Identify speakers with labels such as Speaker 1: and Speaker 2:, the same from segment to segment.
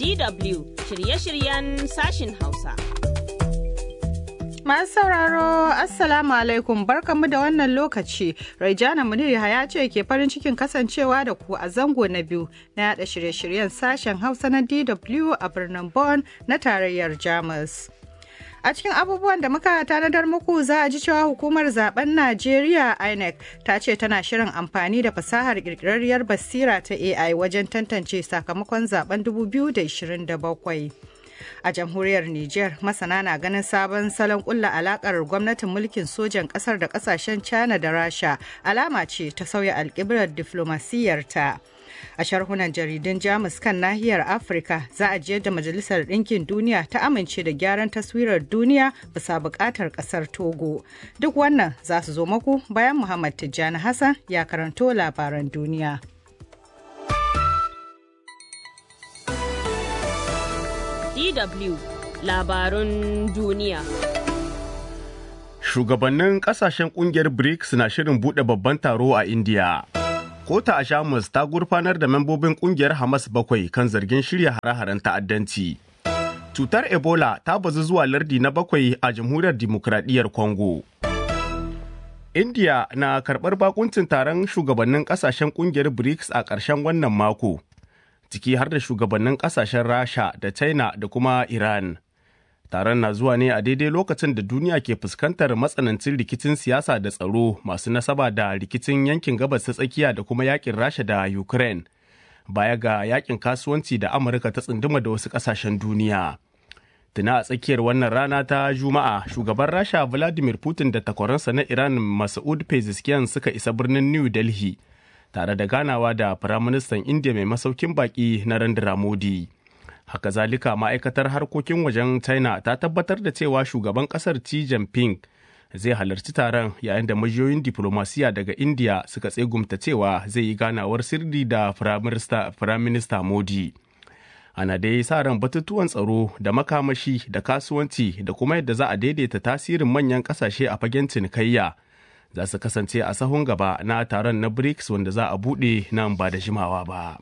Speaker 1: DW shirye-shiryen sashin Hausa.
Speaker 2: Masu sauraro, Assalamu alaikum barkamu da wannan lokaci. Raijana Munir ya ce ke farin cikin kasancewa da ku a zango na biyu na yada shirye-shiryen sashen Hausa na DW a birnin Bonn na tarayyar Jamus. A cikin abubuwan da muka tanadar muku za a ji cewa hukumar zaben Najeriya INEC ta ce tana shirin amfani da fasahar kirkirarriyar basira ta AI wajen tantance sakamakon zaben 2027. A jamhuriyar Nijar masana na ganin sabon salon kulla alakar gwamnatin mulkin sojan kasar da kasashen China da Rasha alama ce ta sauya alkiblar diflomasiyyarta. a sharhunan jaridun jamus kan nahiyar afirka za a jiyar da majalisar ɗinkin duniya ta amince da gyaran taswirar duniya bisa buƙatar ƙasar togo duk wannan za su zo maku bayan muhammad tijjani hassan ya karanto labaran duniya
Speaker 1: DW labarun duniya.
Speaker 3: Shugabannin kasashen kungiyar BRICS na shirin bude babban taro a India. Kota a Jamus ta gurfanar da membobin kungiyar Hamas bakwai kan zargin shirya hare-haren ta'addanci. Cutar Ebola ta bazu zuwa lardi na bakwai a Jamhuriyar Dimokuraɗiyyar Congo. India na karɓar bakuncin taron shugabannin kasashen kungiyar BRICS a ƙarshen wannan mako, ciki har da shugabannin kasashen Rasha da China da kuma Iran. Taron na zuwa ne a daidai lokacin da duniya ke fuskantar matsanancin rikicin siyasa da tsaro masu nasaba da rikicin yankin gabas ta tsakiya da kuma yakin Rasha da Ukraine. Baya ga yakin kasuwanci da Amurka ta tsunduma da wasu kasashen duniya. Tuna a tsakiyar wannan rana ta Juma'a, shugaban Rasha Vladimir Putin da takwaransa na Iran Masoud Pezeshkian suka isa birnin New Delhi tare da ganawa da Firaministan India mai masaukin baki Narendra Modi. haka zalika ma'aikatar harkokin wajen china ta tabbatar da cewa shugaban kasar xi jinping zai halarci taron yayin da majiyoyin diplomasiya daga india suka tsegumta cewa zai yi ganawar sirri da firaminista modi ana dai sa ran batutuwan tsaro da makamashi da kasuwanci da kuma yadda za a daidaita tasirin manyan kasashe a fagen cinikayya za su kasance a sahun gaba na taron na brics wanda za a buɗe nan ba da jimawa ba.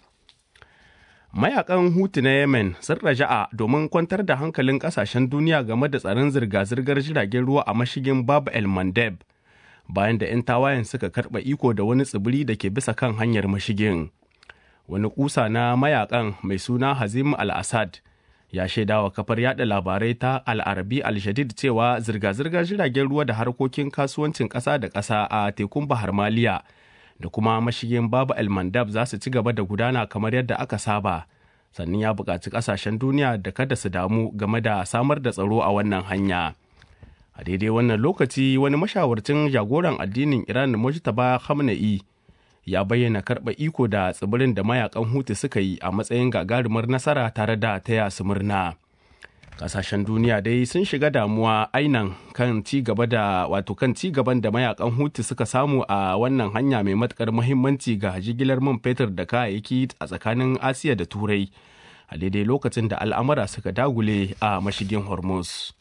Speaker 3: mayakan hutu na yemen sun raja'a domin kwantar da hankalin kasashen duniya game da tsaron zirga-zirgar jiragen ruwa a mashigin bab el mandeb bayan da 'yan tawayen suka karɓa iko da wani tsibiri da ke bisa kan hanyar mashigin wani kusa na mayakan mai suna hazim al-assad ya shaidawa kafar yada labarai ta al-arabi al-jadid cewa zirga-zirgar jiragen ruwa da harkokin kasuwancin ƙasa da ƙasa a tekun bahar maliya da kuma mashigin babu el-mandab za su ci gaba da gudana kamar yadda aka saba sannan ya buƙaci ƙasashen duniya da kada su damu game da samar da tsaro a wannan hanya a daidai wannan lokaci wani mashawarcin jagoran addinin iran mujtaba khamenei ya bayyana karɓa iko da tsibirin da mayakan hutu suka yi a matsayin gagarumar nasara tare da taya su murna kasashen duniya dai sun shiga damuwa ainan kan ci gaba da wato kan ci gaban da mayakan hutu suka samu a wannan hanya mai matukar muhimmanci ga jigilar man fetur da kayayyaki a tsakanin asiya da turai a daidai lokacin da al'amura suka dagule a mashigin hormuz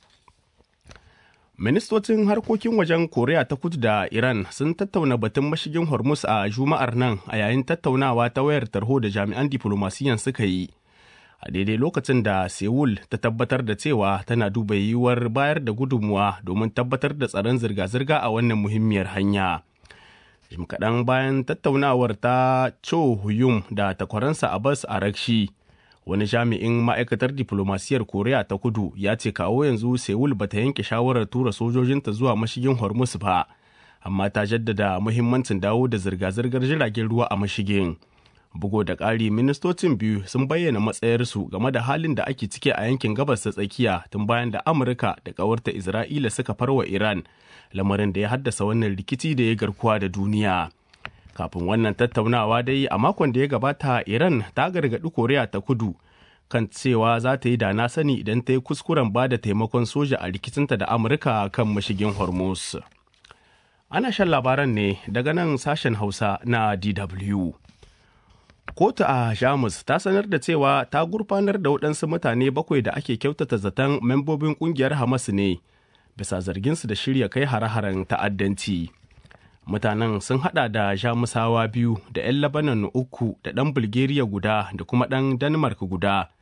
Speaker 3: ministocin harkokin wajen koriya ta kudu da iran sun tattauna batun mashigin hormuz a juma'ar nan a yayin tattaunawa ta wayar tarho da jami'an diflomasiyan suka yi a daidai lokacin da Seoul ta tabbatar da cewa tana duba yiwuwar bayar da gudunmuwa domin tabbatar da tsaron zirga-zirga a wannan muhimmiyar hanya. Jim kaɗan bayan tattaunawar ta Cho Huyum da takwaransa Abbas Arakshi, wani jami'in ma'aikatar diflomasiyar Koriya ta kudu ya ce kawo yanzu Seoul bata yanke shawarar tura sojojinta zuwa mashigin Hormuz ba, amma ta jaddada muhimmancin dawo da zirga-zirgar jiragen ruwa a mashigin. bugu da ƙari ministocin biyu sun bayyana matsayarsu game da halin da ake ciki a yankin gabas ta tsakiya tun bayan da amurka da ƙawarta isra'ila suka farwa iran lamarin da ya haddasa wannan rikici da ya garkuwa da duniya kafin wannan tattaunawa dai a makon da ya gabata iran ta gargaɗi koriya ta kudu kan cewa za ta yi da na sani idan ta yi kuskuren ba da taimakon soja a rikicinta da amurka kan mashigin hormuz ana shan labaran ne daga nan sashen hausa na dw kotu a jamus ta sanar da cewa ta gurfanar da waɗansu mutane bakwai da ake kyautata zaton membobin ƙungiyar hamas ne bisa zarginsu da shirya kai hare-haren ta'addanci mutanen sun hada da jamusawa biyu da 'yan labanan uku da ɗan bulgaria guda da kuma ɗan denmark guda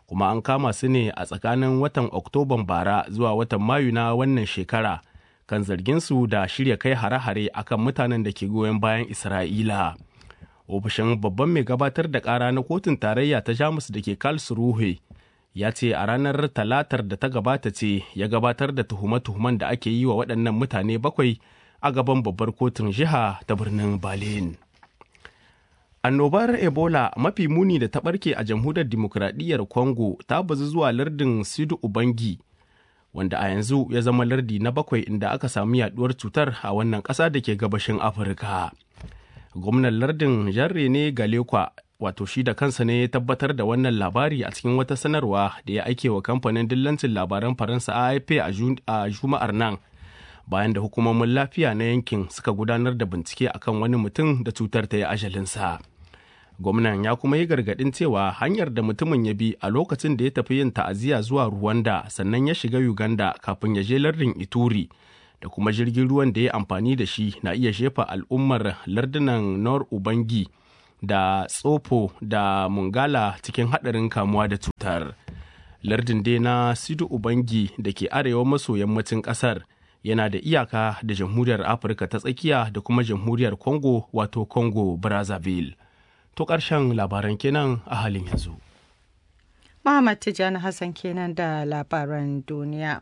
Speaker 3: kuma an kama su ne a tsakanin watan oktoban bara zuwa watan mayu na wannan shekara kan zarginsu da shirya kai hare-hare akan mutanen da ke goyon bayan isra'ila ofishin babban mai gabatar da kara na kotun tarayya ta jamus da ke karlsruhe ya ce a ranar talatar da ta gabata ce ya gabatar da tuhume-tuhumen da ake yi wa waɗannan mutane bakwai a gaban babbar kotun jiha ta birnin berlin annobar ebola mafi muni da ta ɓarke a jamhuriyar dimokuraɗiyyar congo ta bazu zuwa lardin sidu ubangi wanda a yanzu ya zama lardi na bakwai inda aka sami yaduwar cutar a wannan ƙasa da ke gabashin afirka gwamnan lardin jarre ne galekwa wato shi da kansa ne ya tabbatar da wannan labari a cikin wata sanarwa da ya aike wa kamfanin dillancin labaran faransa afp a juma'ar nan bayan da hukumomin lafiya na yankin suka gudanar da bincike akan wani mutum da cutar ta yi ajalinsa gwamnan ya kuma yi gargadin cewa hanyar da mutumin ya bi a lokacin da ya tafi yin ta'aziyya zuwa Rwanda sannan ya shiga Uganda kafin ya je lardin Ituri da kuma jirgin ruwan da ya amfani da shi na iya shefa al'ummar lardunan Nor Ubangi da Tsofo da Mungala cikin haɗarin kamuwa da cutar. Lardin dai na Sidu Ubangi da ke arewa maso yammacin ƙasar yana da iyaka da jamhuriyar Afirka ta tsakiya da kuma jamhuriyar Congo wato Congo Brazzaville. To ƙarshen labaran kenan a halin yanzu.
Speaker 2: Muhammad Tijjani Hassan kenan da labaran duniya.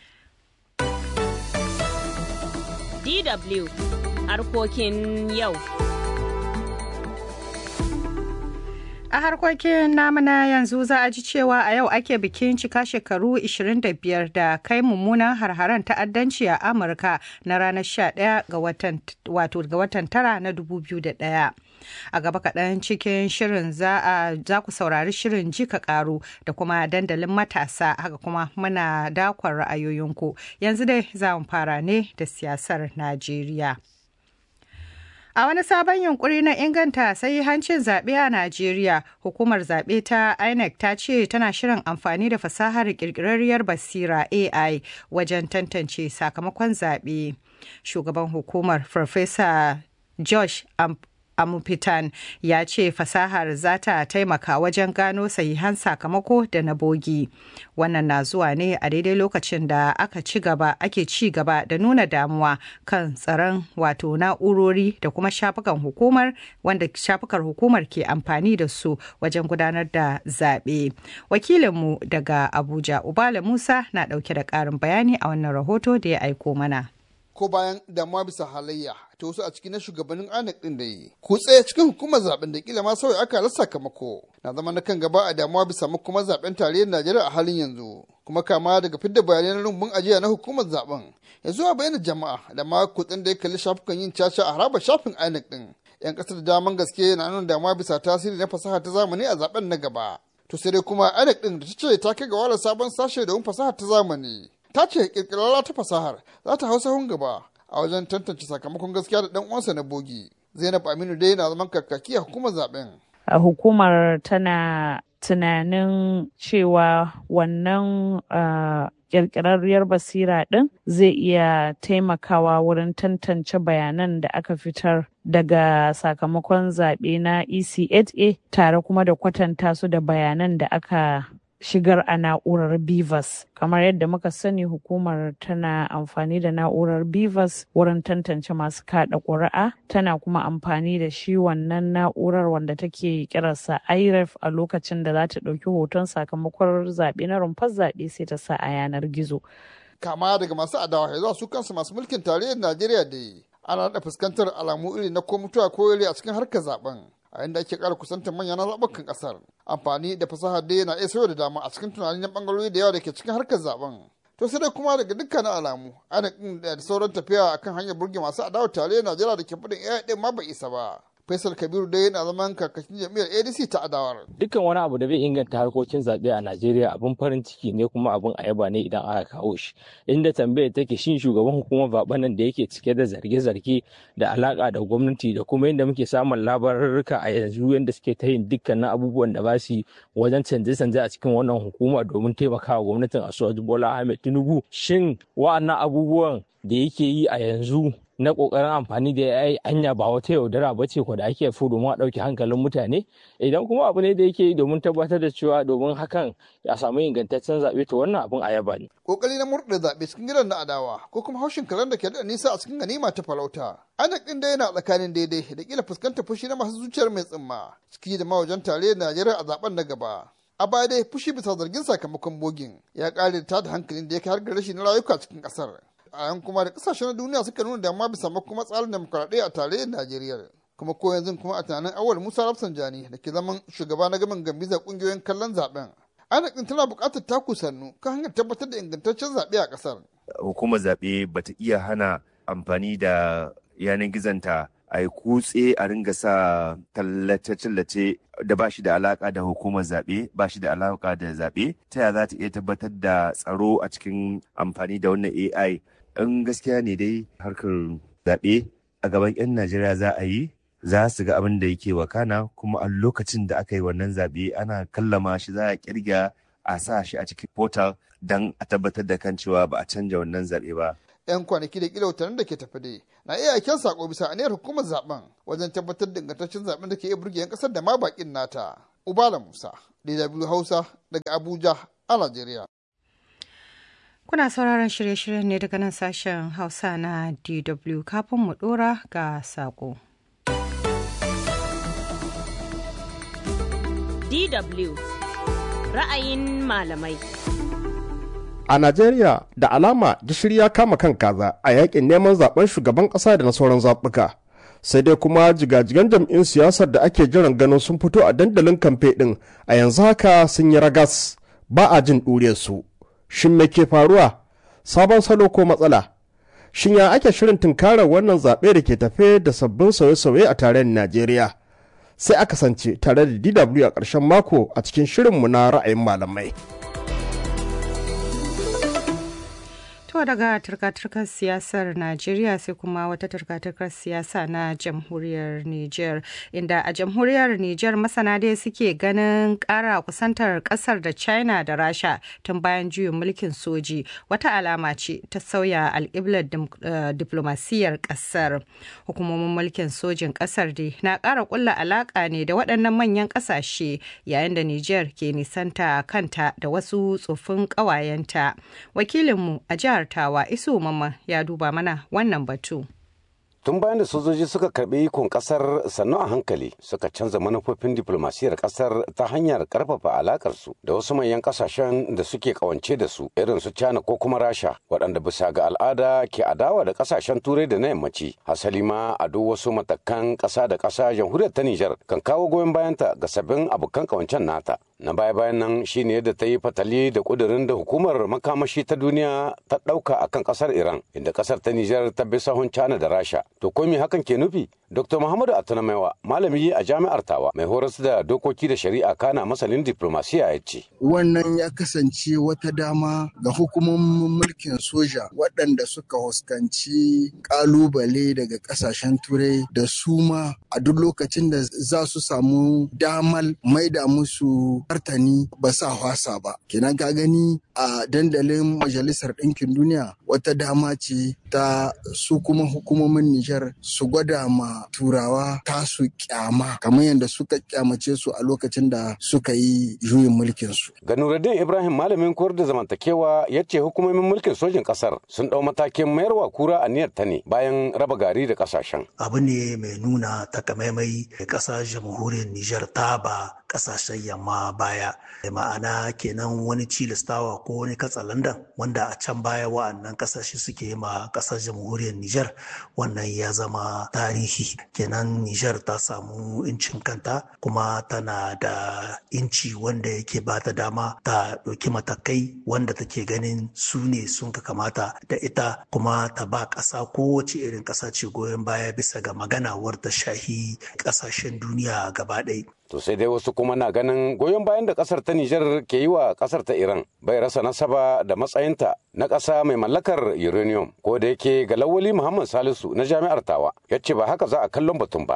Speaker 1: DW harkokin yau.
Speaker 2: A harkokin namuna yanzu za a ji cewa a yau ake bikin cika shekaru 25 da kai mummunan harharen ta'addanci a Amurka na ranar 11 ga watan wato ga watan tara na 2001. A gaba kaɗan cikin shirin za ku saurari shirin jika ƙaru da kuma dandalin matasa haka kuma muna dakon ra'ayoyinku. Yanzu dai za mu fara ne da siyasar Najeriya. A wani sabon yunkuri na inganta sai hancin zaɓe a Najeriya, hukumar zaɓe ta INEC ta ce tana shirin amfani da fasahar ƙirƙirarriyar basira AI wajen tantance sakamakon zaɓe. Shugaban hukumar Farfesa Josh Amupitan ya ce fasahar za ta taimaka wajen gano sahihan sakamako da na bogi. Wannan na zuwa ne a daidai lokacin da aka ci gaba ake ci gaba da nuna damuwa kan tsaron wato na'urori da kuma shafukan hukumar wanda shafukar hukumar ke amfani da su wajen gudanar da zaɓe. Wakilinmu daga Abuja Ubala Musa na ɗauke da ƙarin bayani a wannan rahoto da ya aiko mana.
Speaker 4: ko bayan damuwa bisa halayya ta wasu a cikin na shugabannin INEC din da yi. Kutse cikin hukumar zaben da kila ma sauya aka rasa sakamako na zama na kan gaba a damuwa bisa makomar zaben tarayyar Najeriya a halin yanzu. Kuma kama daga fidda bayanai na rumbun ajiya na hukumar zaben ya zuwa bayyana jama'a da ma kutsen da ya kalli shafukan yin caca a harabar shafin INEC din. 'Yan ƙasar da daman gaske na nuna damuwa bisa tasiri na fasaha ta zamani a zaben na gaba. To sai dai kuma INEC din da ta ce ta kai ga wala sabon sashe domin fasaha ta zamani. ta ce kirkirarra ta fasahar za ta hau sahun gaba a wajen tantance sakamakon gaskiya da dan uwansa na bogi zainab aminu dai na zaman kakaki a hukumar zaben
Speaker 5: hukumar tana tunanin cewa wannan kirkirarriyar basira ɗin zai iya taimakawa wurin tantance bayanan da aka fitar daga sakamakon zaɓe na ECHA tare kuma da kwatanta su da bayanan da aka shigar a na'urar Bivas. Kamar yadda muka sani hukumar tana amfani da na'urar Bivas wurin tantance masu kada ƙuri'a, tana kuma amfani da shi wannan na'urar wanda take kirarsa IREF a lokacin da za ta ɗauki hoton sakamakon zaɓe na rumfar zaɓe sai ta sa a yanar gizo.
Speaker 4: Kama daga masu adawa zuwa su kansu masu mulkin tarayyar Najeriya da ana da fuskantar alamu iri na ko mutuwa ko a cikin harkar zaben. a inda ake ƙara kusantar manyan zaɓukan ƙasar amfani da fasahar dai na iya sauya da dama a cikin tunani na ɓangarori da yawa da ke cikin harkar zaben to sai dai kuma daga dukkanin alamu ana da sauran tafiya akan hanyar burge masu adawa tare najeriya da ke faɗin iya ɗin ma bai isa ba Faisal Kabiru dai yana zaman kakakin jam'iyyar ADC ta adawar.
Speaker 6: Dukkan wani abu da bai inganta harkokin zaɓe a Najeriya abin farin ciki ne kuma abin a yaba ne idan aka kawo shi. Inda tambayar take shin shugaban hukumar zaɓen nan da yake cike da zarge-zarge da alaƙa da gwamnati da kuma yadda muke samun labarurruka a yanzu yadda suke ta yin dukkanin abubuwan da ba su wajen canje-canje a cikin wannan hukuma domin taimakawa gwamnatin Asuwaju Bola Ahmed Tinubu. Shin wa'annan abubuwan da yake yi a yanzu na kokarin amfani da AI anya ba wata yaudara ba ce ko da ake so domin a ɗauke hankalin mutane idan kuma abu ne da yake yi domin tabbatar da cewa domin hakan ya samu ingantaccen zaɓe to wannan abun a yaba ne.
Speaker 4: kokari na murɗe zaɓe cikin gidan na adawa ko kuma haushin karen da ke da nisa a cikin ganima ta farauta anak ɗin da yana tsakanin daidai da kila fuskantar fushi na masu zuciyar mai tsimma ciki da mawajen tare Najeriya a zaben na gaba a baya dai fushi bisa zargin sakamakon bogin ya ƙare ta da hankalin da ya kai har ga rashin rayuka cikin ƙasar a yan kuma da ƙasashen duniya suka nuna damuwa bisa kuma tsarin demokuraɗiyya a tarayyar Najeriya kuma ko yanzu kuma a tunanin awal Musa Rafsanjani da ke zaman shugaba na gamin gambiza ƙungiyoyin kallon zaben INEC din tana buƙatar taku sannu kan hanyar tabbatar da ingantaccen zaɓe a ƙasar.
Speaker 7: Hukumar zaɓe bata iya hana amfani da yanar gizonta a yi kutse a ringa sa tallace-tallace da ba shi da alaka da hukumar zaɓe ba shi da alaka da zaɓe ta yaya za ta iya tabbatar da tsaro a cikin amfani da wannan AI in gaskiya ne dai harkar zaɓe a gaban 'yan Najeriya za a yi za su ga abin da yake wakana kuma a lokacin da aka yi wannan zaɓe ana kallama shi za a kirga a sa shi a cikin portal don a tabbatar da kan cewa ba a canja wannan zaɓe ba.
Speaker 4: 'yan kwanaki da kila watannin da ke tafi dai na iya aiken sako bisa aniyar hukumar zaben wajen tabbatar da ingantaccen zaben da ke iya burge 'yan kasar da ma bakin nata. Ubala Musa, DW Hausa daga Abuja a Najeriya.
Speaker 2: Kuna sauraron shirye-shiryen ne daga nan sashen Hausa na DW kafin mu dora ga sako.
Speaker 1: DW ra'ayin malamai.
Speaker 8: A Najeriya da alama gishiri ya kama kan kaza a yakin neman zaben shugaban ƙasa da na sauran zaɓuka. Sai dai kuma jigajigan jam'in siyasar da ake jiran ganin sun fito a dandalin kamfe ɗin a yanzu haka sun yi ragas ba a jin su. Shin me ke faruwa? Sabon salo ko matsala? Shin ya ake shirin tunkarar wannan zaɓe da ke tafe da sabbin sauye-sauye a tarayyar Najeriya? Sai aka sance tare da DW a ƙarshen mako a cikin shirinmu na ra'ayin malamai.
Speaker 2: To daga turka-turkar siyasar Najeriya sai kuma wata turka-turkar siyasa na jamhuriyar Nijar inda a jamhuriyar Nijar masana dai suke ganin kara kusantar kasar da China da Rasha tun bayan juyin mulkin soji wata alama ce ta sauya alƙiblar diplomasiyyar kasar. Hukumomin mulkin sojin kasar dai na ƙara ƙulla alaƙa ne da waɗannan manyan ƙasashe yayin da Nijar ke nisanta kanta da wasu tsofin ƙawayenta. Wakilinmu a jihar Tawa Isu Mamman ya duba mana wannan batu.
Speaker 9: tun bayan da sojoji suka karbi ikon kasar sannu a hankali suka canza manufofin diplomasiyar kasar ta hanyar karfafa alakarsu da wasu manyan kasashen da suke kawance da su irin su China ko kuma Rasha waɗanda bisa ga al'ada ke adawa da kasashen turai da na yammaci hasali ma a duk wasu matakan ƙasa da ƙasa jamhuriyar ta Nijar kan kawo goyon bayanta ga sabbin abokan kawancen nata na baya bayan nan shine yadda ta yi fatali da kudirin da hukumar makamashi ta duniya ta ɗauka akan ƙasar Iran inda ƙasar ta Nijar ta bi sahun China da Rasha to ko me hakan ke nufi Dr. Muhammadu Atunamaiwa malami a jami'ar Tawa mai horas da dokoki da shari'a kana masanin diplomasiya ya ce.
Speaker 10: Wannan ya kasance wata dama ga hukumomin mulkin soja waɗanda suka huskanci ƙalubale daga ƙasashen turai da su ma a duk lokacin da za su samu damal maida musu martani ba sa hwasa ba. Kenan ka gani a dandalin Majalisar Ɗinkin Duniya wata dama ce ta su kuma hukumomin Nijar su gwada ma turawa tasu kyama kamar yadda suka kyamace su a lokacin da suka yi juyin mulkin su.
Speaker 9: Ganuruddin Ibrahim malamin koyar da zamantakewa ya ce hukumomin mulkin sojin kasar sun dau matakin mayarwa kura a niyyar ta ne bayan raba gari da kasashen.
Speaker 11: Abu ne mai nuna takamaimai da kasar jamhuriyar Nijar ta ba kasashen yamma baya da ma'ana kenan wani cilistawa ko wani katsalandan wanda a can baya wa'annan kasashe suke yi ma kasar jamhuriyar Nijar wannan ya zama tarihi kenan Nijar ta samu incin kanta kuma tana da inci wanda yake ba ta dama ta ɗauki matakai wanda take ganin su ne sun ka kamata da ita kuma ta ba ƙasa kowace irin ƙasa ce goyon baya bisa ga maganawar ta shahi ƙasashen duniya gaba ɗaya.
Speaker 9: To sai dai wasu kuma na ganin goyon bayan da kasar ta Nijar ke yi wa kasar ta Iran bai rasa nasaba da matsayinta na ƙasa mai mallakar uranium ko da yake ga lawali Muhammad Salisu na jami'ar Tawa ya ce ba haka za a kallon batun ba.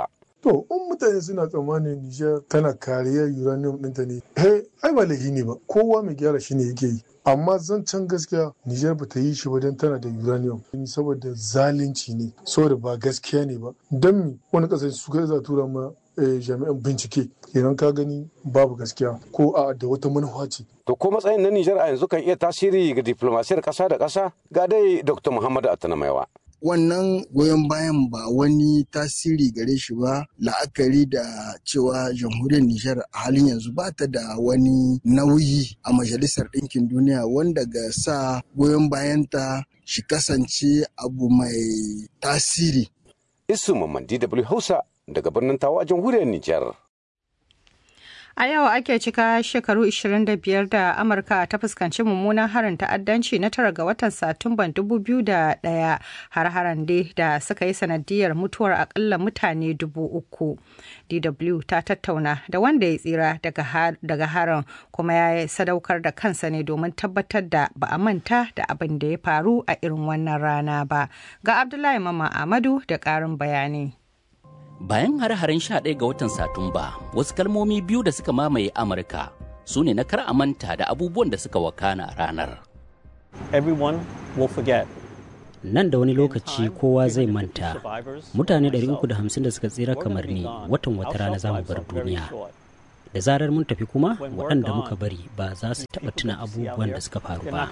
Speaker 12: To, in mutane suna tsammanin Nijar tana kariyar uranium ɗinta ne, eh, ai ba laifi ne ba, kowa mai gyara shi ne yake yi. Amma zancen gaskiya Nijar ba ta yi shi ba don tana da uranium, saboda zalunci ne, saboda ba gaskiya ne ba. Don mi wani ƙasar su kai za tura ma jami'an bincike idan ka gani babu gaskiya ko a da wata manufa ce.
Speaker 9: To ko matsayin na Nijar a yanzu kan iya tasiri ga diplomasiyar ƙasa da ƙasa ga dai Dr. Muhammadu Atanamaiwa.
Speaker 10: wannan goyon bayan ba wani tasiri gare shi ba la'akari da cewa jamhuriyar Nijar a halin yanzu ba ta da wani nauyi a majalisar ɗinkin duniya wanda ga sa goyon bayanta shi kasance abu mai tasiri.
Speaker 9: Isu Mamman DW Hausa daga birnin Tawa a jamhuriyar Nijar.
Speaker 2: A yau ake cika shekaru 25 da Amurka ta fuskanci mummunan harin ta'addanci na tara ga watan Satumban 2001 har-haren dai da suka yi sanadiyar mutuwar akalla mutane dubu uku. DW ta tattauna da wanda ya tsira daga harin kuma ya sadaukar da kansa ne domin tabbatar da ba a manta da abin da ya faru a irin wannan rana ba. Ga Abdullahi Mama Amadu da ƙarin bayani.
Speaker 13: Bayan hare-haren 11 ga watan Satumba, wasu kalmomi biyu da suka mamaye Amurka su ne na kar a manta da abubuwan da suka wakana a ranar.
Speaker 14: Everyone will forget.
Speaker 15: Nan da wani lokaci kowa zai manta. Mutane 350 da suka tsira kamar ni watan wata rana za mu bar duniya. Da zarar mun tafi kuma waɗanda muka bari ba za su taɓa tuna abubuwan da suka faru ba.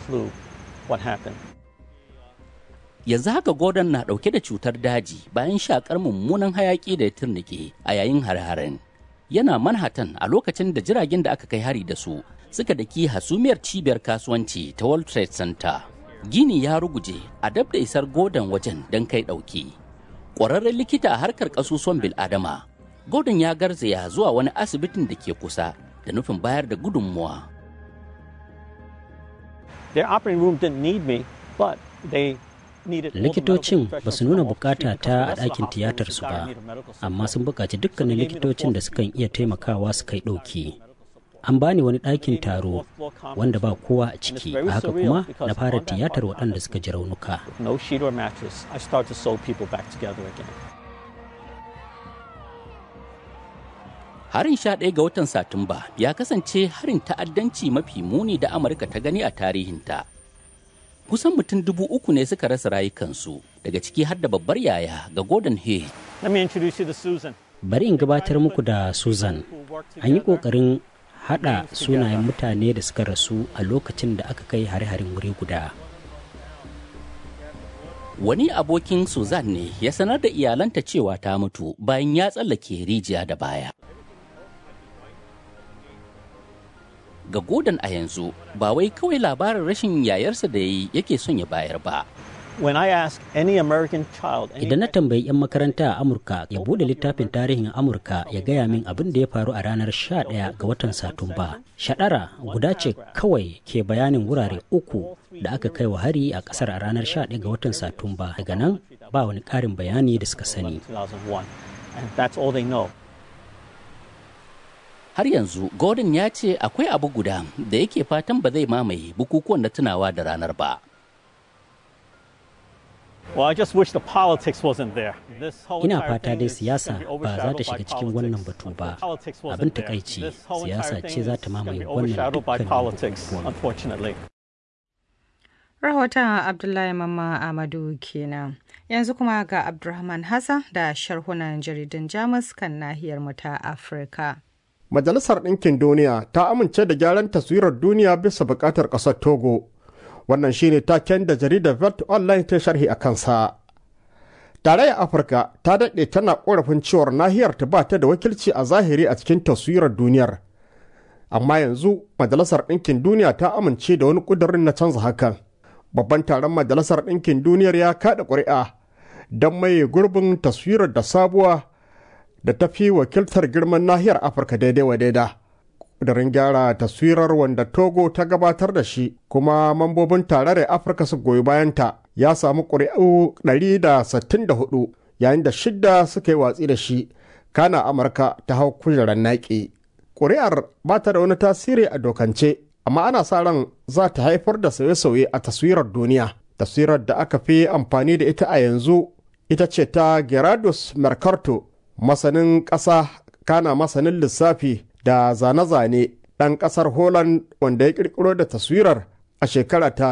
Speaker 13: yanzu haka gordon na dauke da cutar daji bayan shakar mummunan hayaki da ya turnike a yayin har-haren yana manhattan a lokacin da jiragen da aka kai hari da su suka daki hasumiyar cibiyar kasuwanci ta world trade center gini ya ruguje a dab da isar gordon wajen don kai dauki ƙwararren likita a harkar kasusuwan bil'adama gordon ya garzaya zuwa wani asibitin da ke kusa da nufin bayar da gudunmuwa
Speaker 14: Their operating room didn't need me, but they
Speaker 15: likitocin ba su nuna bukata ta a ɗakin tiyatar su ba amma sun buƙaci dukkanin likitocin da sukan iya taimakawa su kai ɗauki an bani wani ɗakin taro wanda ba kowa a ciki a haka kuma na fara tiyatar waɗanda suka ji raunuka
Speaker 13: harin sha ɗaya ga watan satumba ya kasance harin ta'addanci mafi muni da amurka ta gani a tarihinta kusan mutum dubu uku ne suka rasa rayukansu daga ciki har da babbar yaya ga Gordon Hay.
Speaker 15: Bari in gabatar muku da Susan. An yi ƙoƙarin haɗa sunayen mutane da suka rasu a lokacin da aka kai hare-haren wuri guda.
Speaker 13: Wani abokin Susan ne ya sanar da iyalanta cewa ta mutu bayan ya tsallake rijiya da baya. ga Gordon a yanzu ba wai kawai labarin rashin yayarsa da ya yi yake son ya bayar ba.
Speaker 15: Idan na tambayi 'yan makaranta a Amurka ya bude littafin tarihin Amurka ya gaya min abin da ya faru a ranar 11 ga watan Satumba. Shaɗara guda ce kawai ke bayanin wurare uku da aka kai wa hari a ƙasar a ranar 11 ga watan Satumba. Daga nan ba wani ƙarin bayani da suka sani.
Speaker 13: har yanzu gordon ya ce akwai abu guda da yake fatan ba zai mamaye bukukuwan na tunawa da ranar ba
Speaker 15: ina fata dai siyasa ba za ta shiga cikin wannan batu ba abin takaici siyasa ce za ta mamaye wannan dukkanin
Speaker 2: rahoton abdullahi mamma amadu kenan yanzu kuma ga abdulrahman hassan da sharhunan jaridun jamus kan nahiyar mu ta afirka
Speaker 8: Majalisar Ɗinkin Duniya ta amince da gyaran taswirar duniya bisa buƙatar ƙasar Togo. Wannan shine taken da jaridar Vert Online ta sharhi a kansa. Tarayyar Afirka ta daɗe tana ƙorafin cewar nahiyar ta ba ta da wakilci a zahiri a cikin taswirar duniyar. Amma yanzu Majalisar Ɗinkin Duniya ta amince da wani ƙudurin na canza hakan. Babban taron Majalisar Ɗinkin Duniyar ya kaɗa ƙuri'a don maye gurbin taswirar da sabuwa da ta fi wakiltar girman nahiyar afirka daidai wa daida ƙudurin gyara taswirar wanda togo ta gabatar da shi kuma mambobin tarayyar afirka su goyi bayanta ya samu ƙuri'u 164 yayin da shidda suka yi watsi da shi kana amurka ta hau kujerar naƙi ƙuri'ar ba ta da wani tasiri a dokance amma ana sa ran za ta haifar da sauye-sauye a taswirar duniya taswirar da aka fi amfani da ita a yanzu ita ce ta gerardus mercato masanin ƙasa kana masanin lissafi da zane-zane ɗan ƙasar Holland wanda ya ƙirƙiro da taswirar a shekara ta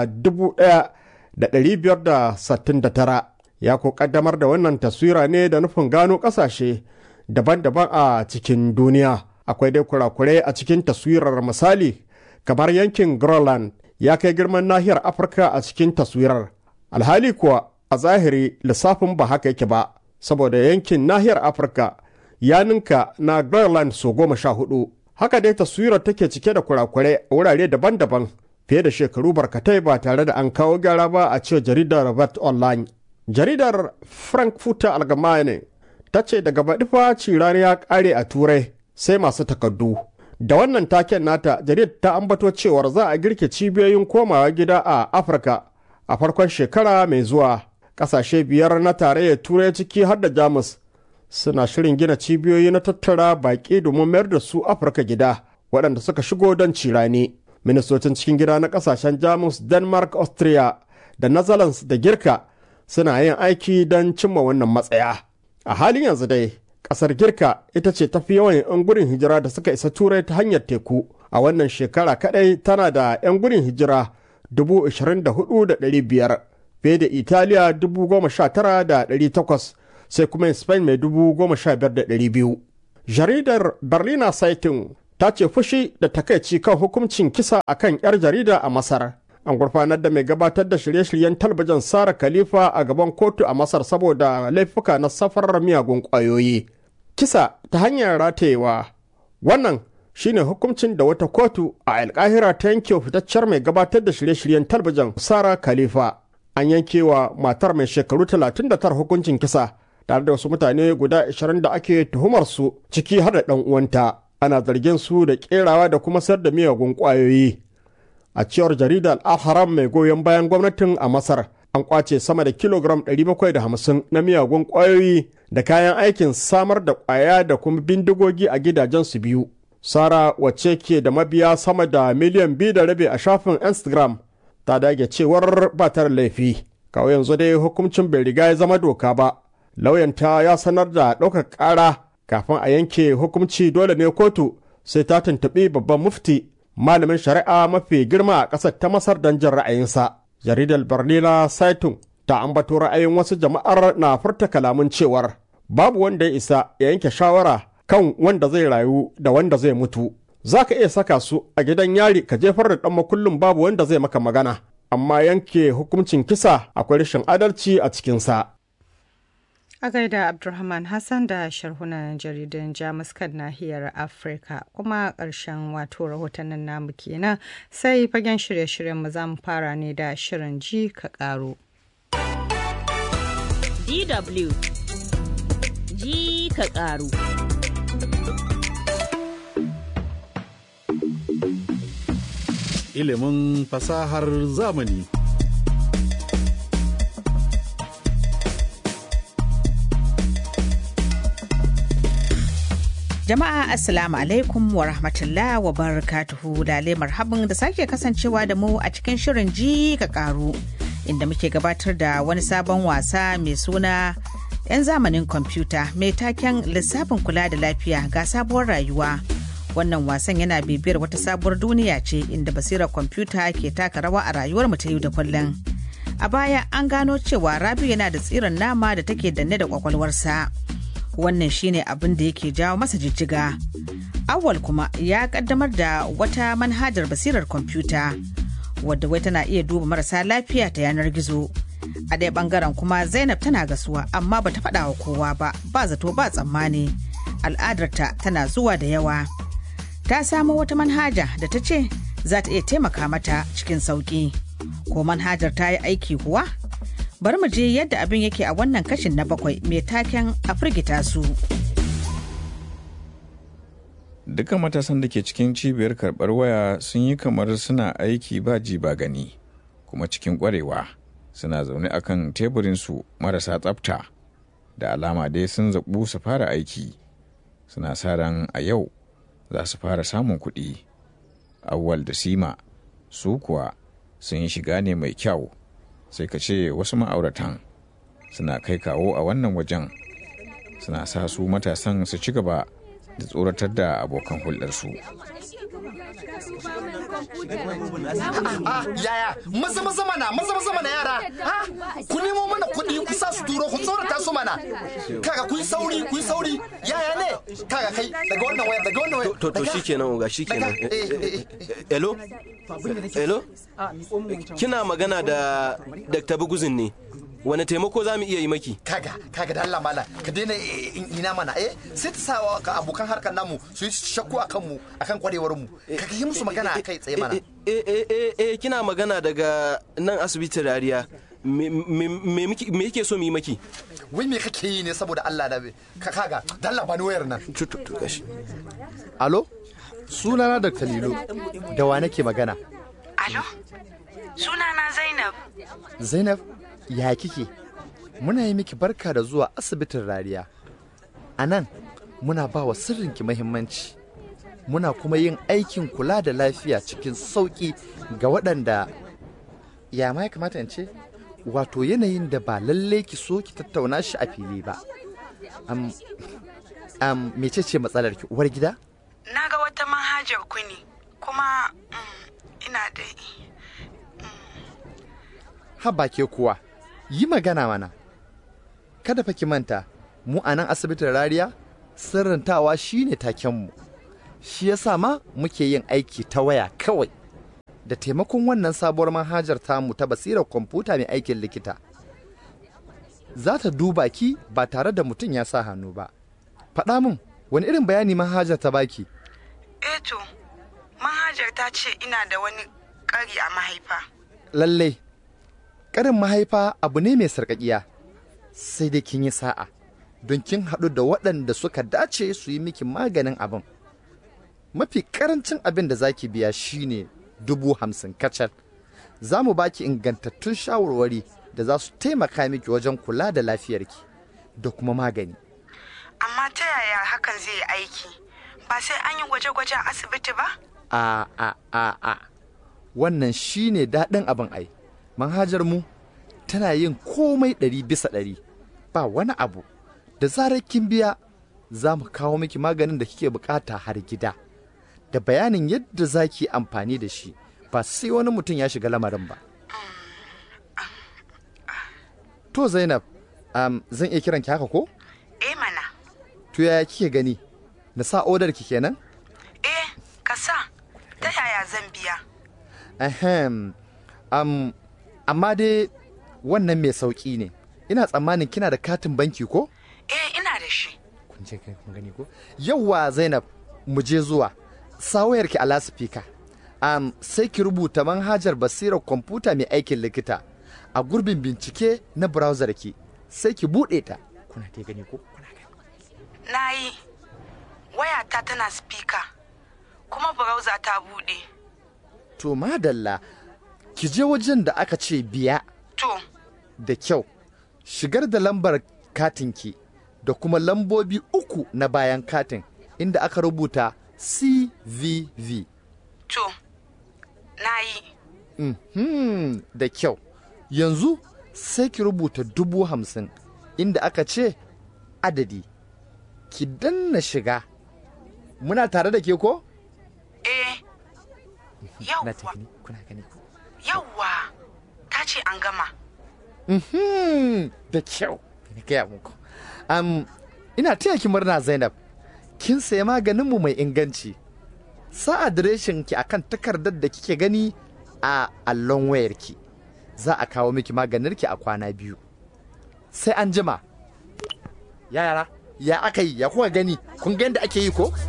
Speaker 8: 1569 ya ko ƙaddamar da wannan taswira ne da nufin gano ƙasashe daban-daban a cikin duniya. Akwai dai kurakurai a cikin taswirar misali kamar yankin Groenland ya kai girman nahiyar Afirka a cikin taswirar. Alhali kuwa a zahiri lissafin ba haka yake ba, saboda yankin nahiyar Afirka ya ninka na Groenland so goma sha hudu. Haka dai taswirar take cike da kurakurai a wurare daban-daban fiye da shekaru barkatai ba tare da an kawo gyara ba a cewa jaridar Robert Online. Jaridar Frankfurter Allgemeine ta ce daga baɗifa cirani ya ƙare a Turai sai masu takardu. Da wannan taken nata jaridar ta ambato cewar za a girke cibiyoyin komawa gida a Afirka a farkon shekara mai zuwa. Ƙasashe biyar na tarayyar Turai ciki har da Jamus suna shirin gina cibiyoyi na tattara baƙi domin mayar da su afirka gida waɗanda suka shigo don cirani ministocin cikin gida na ƙasashen jamus denmark austria da netherlands da girka suna yin aiki don cimma wannan matsaya a halin yanzu dai ƙasar girka ita ce tafi yawan 'yan gudun hijira da suka isa turai ta hanyar teku a wannan shekara kaɗai tana da 'yan gudun hijira 24,500 fiye da italiya 19,800 sai kuma Spain mai dubu goma sha biyar da ɗari biyu. Jaridar Berliner Zeitung ta ce fushi da takaici kan hukuncin kisa a kan 'yar jarida a Masar. An gurfanar da mai gabatar da shirye-shiryen talabijin Sara Khalifa a gaban kotu a Masar saboda laifuka na safarar miyagun ƙwayoyi. Kisa ta hanyar ratayewa. Wannan shine hukuncin da wata kotu a alkahira ta yanke fitaccen mai gabatar da shirye-shiryen talabijin Sara Khalifa. An yankewa matar mai shekaru 39 hukuncin kisa tare da wasu mutane guda 20 da ake tuhumar su ciki har da ɗan uwanta ana zargin su da kerawa da kuma sayar da miyagun ƙwayoyi a cewar jaridar al-haram mai goyon bayan gwamnatin a masar an kwace sama da kilogram 750 na miyagun ƙwayoyi da kayan aikin samar da ƙwaya da kuma bindigogi a gidajen su biyu sara wacce ke da mabiya sama da miliyan biyu da rabi a shafin instagram ta dage cewar ba ta laifi kawai yanzu dai hukuncin bai riga ya zama doka ba lauyanta ya sanar da ɗaukar ƙara kafin a yanke hukunci dole ne kotu sai ta tuntuɓi babban mufti malamin shari'a mafi girma a ƙasar ta masar don jin ra'ayinsa jaridar berliner saitun ta ambato ra'ayin wasu jama'ar na furta kalamun cewar babu wanda ya isa ya yanke shawara kan wanda zai rayu da wanda zai mutu za ka iya saka su a gidan yari ka jefar da ɗan makullin babu wanda zai maka magana amma yanke hukuncin kisa akwai rashin adalci a cikinsa.
Speaker 2: A gaida Abdulrahman Hassan da sharhunan jaridun Jamus kan nahiyar Afirka kuma ƙarshen wato rahotannin namu kenan sai fagen shirye-shiryen mu za mu fara ne da shirin ji ka ƙaro.
Speaker 1: DW ji ka ƙaru.
Speaker 16: Ilimin fasahar zamani.
Speaker 17: Jama'a Assalamu alaikum wa rahmatullah wa barakatuhu lale marhabin da sake kasancewa da mu a cikin shirin ji ka karu inda muke gabatar da wani sabon wasa mai suna 'yan zamanin kwamfuta mai taken lissafin kula da lafiya ga sabuwar rayuwa. Wannan wasan yana bibiyar wata sabuwar duniya ce inda basirar kwamfuta ke taka rawa a rayuwar mu ta yau da kullum. A baya an gano cewa Rabiu yana da tsirin nama da take danne da kwakwalwarsa. wannan shine abin da yake jawo masa jijjiga awal kuma ya kaddamar da wata manhajar basirar kwamfuta wadda wai tana iya duba marasa lafiya ta yanar gizo a ɗaya ɓangaren kuma zainab tana gasuwa amma bata faɗa wa kowa ba ba zato ba tsammani al'adarta tana zuwa da yawa ta samo wata manhaja da ta ce za ta iya taimaka mata cikin sauƙi ko manhajar ta yi aiki kuwa bari mu je yadda abin yake a wannan kashin na bakwai mai taken a firgita su.
Speaker 18: Duka matasan da ke cikin cibiyar karɓar waya sun yi kamar suna aiki ba ji ba gani, kuma cikin ƙwarewa suna zaune a kan teburinsu marasa tsafta, da alama dai sun zaɓu su fara aiki, suna sa ran a yau za su fara samun kuɗi. Awwal da Sima su kuwa sun yi shiga ne mai kyau. sai ka ce wasu ma'auratan suna kai kawo a wannan wajen suna sa su matasan su ci gaba da tsoratar da abokan hulɗarsu.
Speaker 19: yaya maza maza mana maza maza mana yara ha ku nemo mana kuɗi ku sa su turo ku tsorata su mana kaga ku yi sauri ku yi sauri yaya ne kaga kai daga wannan wayar daga wannan wayar
Speaker 20: to to shikenan ga shikenan hello hello kina magana da Dr. Buguzin ne wani taimako za mu iya yi maki
Speaker 19: kaga kaga da Allah mala ka daina ina mana eh sai ta sawa ka abokan harkar namu su yi shakku akan mu akan kwarewar mu ka yi musu magana kai tsaye mana
Speaker 20: eh eh eh kina magana daga nan asibitin rariya me yake so mu yi maki
Speaker 19: wai me kake yi ne saboda Allah da ka kaga da Allah bani wayar nan
Speaker 20: tutu gashi
Speaker 19: alo sunana Dr. Lilo da wa nake magana
Speaker 21: alo sunana Zainab
Speaker 19: Zainab ya kike muna yi miki barka da zuwa asibitin rariya a nan muna ba wa sirrinki mahimmanci muna kuma yin aikin kula da lafiya cikin sauƙi ga waɗanda ya ma ya kamata in ce wato yanayin da ba lallai ki so ki tattauna shi a fili ba am am mece ce matsalar ki uwar gida
Speaker 21: na ga wata manhajar ku ne kuma ina da
Speaker 19: haba ke kuwa yi magana mana kada fa ki manta mu a nan asibitin rariya sirrantawa shine takenmu shi yasa ma muke yin aiki ta waya kawai da taimakon wannan sabuwar manhajar tamu ta basirar kwamfuta mai aikin likita za ta duba ki ba tare da mutum ya sa hannu ba faɗa min wani irin bayani manhajar ta baki
Speaker 21: eto manhajar ta ce ina da wani ƙari a mahaifa
Speaker 19: lallai ƙarin mahaifa abu ne mai sarƙaƙiya sai dai kin yi sa'a don kin haɗu da waɗanda suka dace su yi miki maganin abin mafi ƙarancin abin da za ki biya shine dubu hamsin kacal za mu baki ingantattun shawarwari da za su taimaka miki wajen kula da lafiyarki da kuma magani
Speaker 21: amma ta yaya hakan zai yi aiki ba sai an yi gwaje-gwaje a asibiti ba
Speaker 19: a a a a wannan shine daɗin abin ai manhajar mu tana yin komai ɗari bisa ɗari ba wani abu da zarar kin biya za mu kawo miki maganin da kike bukata har gida da bayanin yadda za ki amfani da shi ba sai wani mutum ya shiga lamarin ba to zainab um, zan iya kiran ki haka ko
Speaker 21: eh mana
Speaker 19: to yaya kike gani na sa odar ki kenan
Speaker 21: eh ka sa ta yaya zan biya
Speaker 19: ahem um, amma dai wannan mai sauƙi ne ina tsammanin kina da katin banki ko
Speaker 21: eh ina da shi
Speaker 19: kun je kai kun gani ko yawwa zainab mu je zuwa sawayar ki a lasifika um, sai ki rubuta manhajar basirar kwamfuta mai aikin likita a gurbin bincike na browser ki sai ki buɗe ta kuna ta gani ko kuna gani
Speaker 21: na yi wayata tana speaker kuma browser ta buɗe
Speaker 19: to madalla ki je wajen da aka ce biya
Speaker 21: to
Speaker 19: da kyau shigar da lambar katinki da kuma lambobi uku na bayan katin inda aka rubuta cvv
Speaker 21: to na yi
Speaker 19: mm -hmm, da kyau yanzu sai ki rubuta dubu hamsin inda aka ce adadi ki danna shiga muna tare da ke ko?
Speaker 21: eh yawwa yawwa ta ce an gama
Speaker 19: da kyau na gaya muku um, ina taya ki murna zainab kin sayi maganinmu mai inganci sa adireshin ki akan takardar da kike gani a allon wayarki za a kawo miki maganinki a kwana biyu sai an jima ya yara ya aka yi ya kuka gani kun ga yadda ake yi ko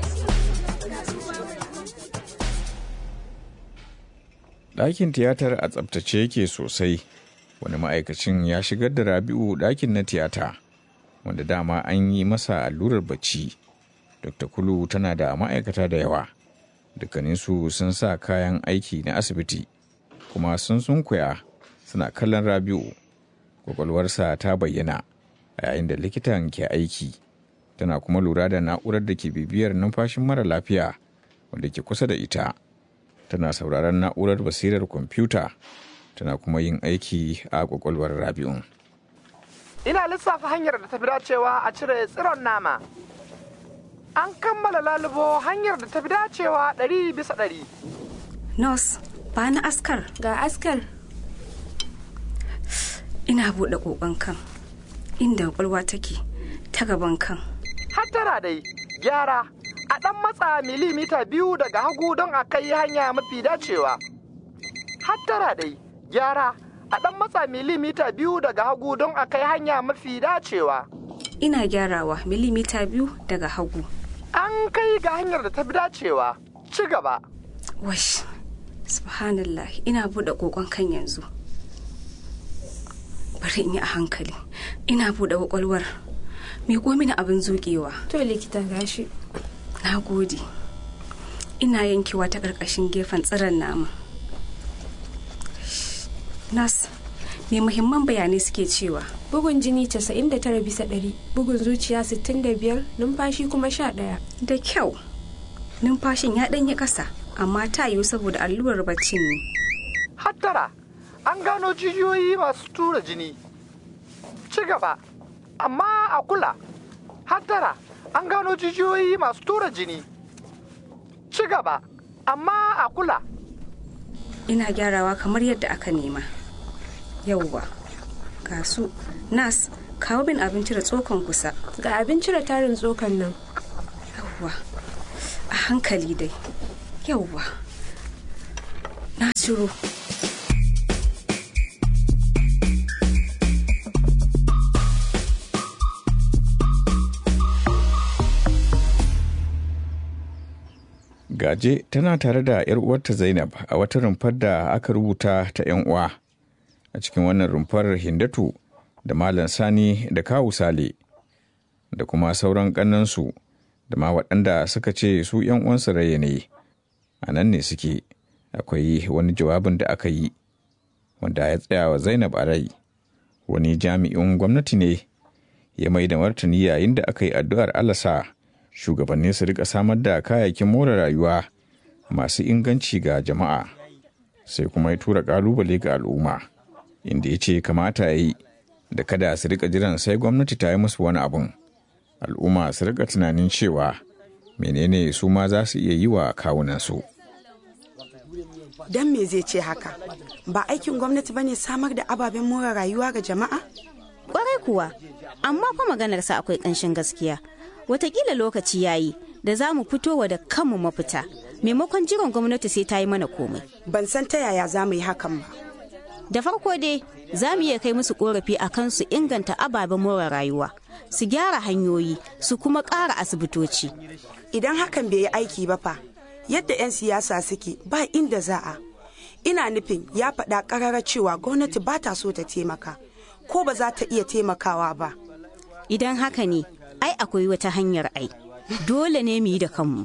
Speaker 18: ɗakin tiyatar a tsabtace yake sosai wani ma'aikacin ya shigar da rabi'u ɗakin na tiyata wanda dama an yi masa allurar bacci dr kulu tana da ma'aikata da yawa dukkaninsu sun sa kayan aiki na asibiti kuma sun sunkuya suna kallon rabi'u kwakwalwarsa ta bayyana a yayin da likitan ke aiki tana kuma lura da na'urar da ke bibiyar numfashin mara lafiya wanda ke kusa da ita tana sauraron na'urar basirar kwamfuta tana kuma yin aiki a kwakwalwar rabi'un
Speaker 3: ina lissafa hanyar da tafi dacewa a cire tsiron nama an kammala lalubo hanyar da tafi dacewa ɗari bisa ɗari
Speaker 22: Nos, ba na askar. Ga askar. Ina buɗe ƙoƙon kan, inda ƙwaƙwalwa take ta gaban kan.
Speaker 3: hattara dai gyara a ɗan matsa milimita biyu daga hagu don a kai hanya mafi dacewa hattara dai gyara a ɗan matsa milimita biyu daga hagu don a kai hanya mafi dacewa
Speaker 22: Ina gyarawa milimita biyu daga hagu.
Speaker 3: an kai ga hanyar da ta fi dacewa ci gaba
Speaker 22: Wash, subhanallah ina buɗe ƙoƙon kan yanzu. Bari in yi a hankali. Ina buɗe ƙwaƙwalwar. Miƙo mini abin zuƙewa. To likita gashi. Na gode. Ina yankewa ta ƙarƙashin gefen tsiron nama. Nas, me muhimman bayanai suke cewa?
Speaker 23: Bugun jini 99 bisa ɗari, bugun zuciya 65, numfashi kuma 11.
Speaker 22: Da kyau. Numfashin ya ɗanyi ƙasa, amma ta yiwu saboda allurar baccin ne.
Speaker 3: hattara an gano jijiyoyi masu tura jini ci gaba amma a kula hattara an gano jijiyoyi masu tura jini ci gaba amma a kula
Speaker 22: Ina gyarawa kamar yadda aka nema. Yauwa. Ga su, Nas, kawo min abin cire tsokan kusa.
Speaker 23: Ga abin cire tarin tsokan nan.
Speaker 22: Yauwa. A hankali dai. Yauwa. Na ciro.
Speaker 18: Gaje tana tare da 'yar uwarta Zainab a wata rumfar da aka rubuta ta 'yan uwa. A cikin wannan rumfar Hindatu da Malam Sani da Kawu Sale da kuma sauran ƙannansu da ma waɗanda suka ce su 'yan uwansu raye ne. A nan ne suke akwai wani jawabin da aka yi wanda ya tsaya wa Zainab a rai. Wani jami'in gwamnati ne ya mai da martani yayin da aka yi addu'ar Allah sa shugabanni su rika samar da kayayyakin more rayuwa masu inganci ga jama'a sai kuma ya tura kalubale ga al'umma inda ya ce kamata ya yi da kada su rika jiran sai gwamnati ta yi musu wani abun al'umma su rika tunanin cewa menene su ma za su iya yi wa kawunansu
Speaker 24: Don me zai ce haka? Ba aikin gwamnati bane samar da ababen more rayuwa ga jama'a?
Speaker 25: Kwarai kuwa, amma fa maganarsa akwai ƙanshin gaskiya. Watakila lokaci yayi da za mu fitowa da kanmu mafita, maimakon jiran gwamnati sai ta yi mana komai.
Speaker 24: Ban san ta yaya za mu yi hakan ba.
Speaker 25: Da farko dai, za mu iya kai musu korafi a kan su inganta ababen more rayuwa, su gyara hanyoyi, su kuma ƙara asibitoci.
Speaker 24: Idan hakan bai yi aiki ba fa, yadda 'yan siyasa suke ba inda za a. Ina nufin ya faɗa ƙarara cewa gwamnati ba ta so ta taimaka, ko ba za ta iya taimakawa ba.
Speaker 25: Idan haka ne, ai akwai wata hanyar ai. Dole ne mu yi da kanmu.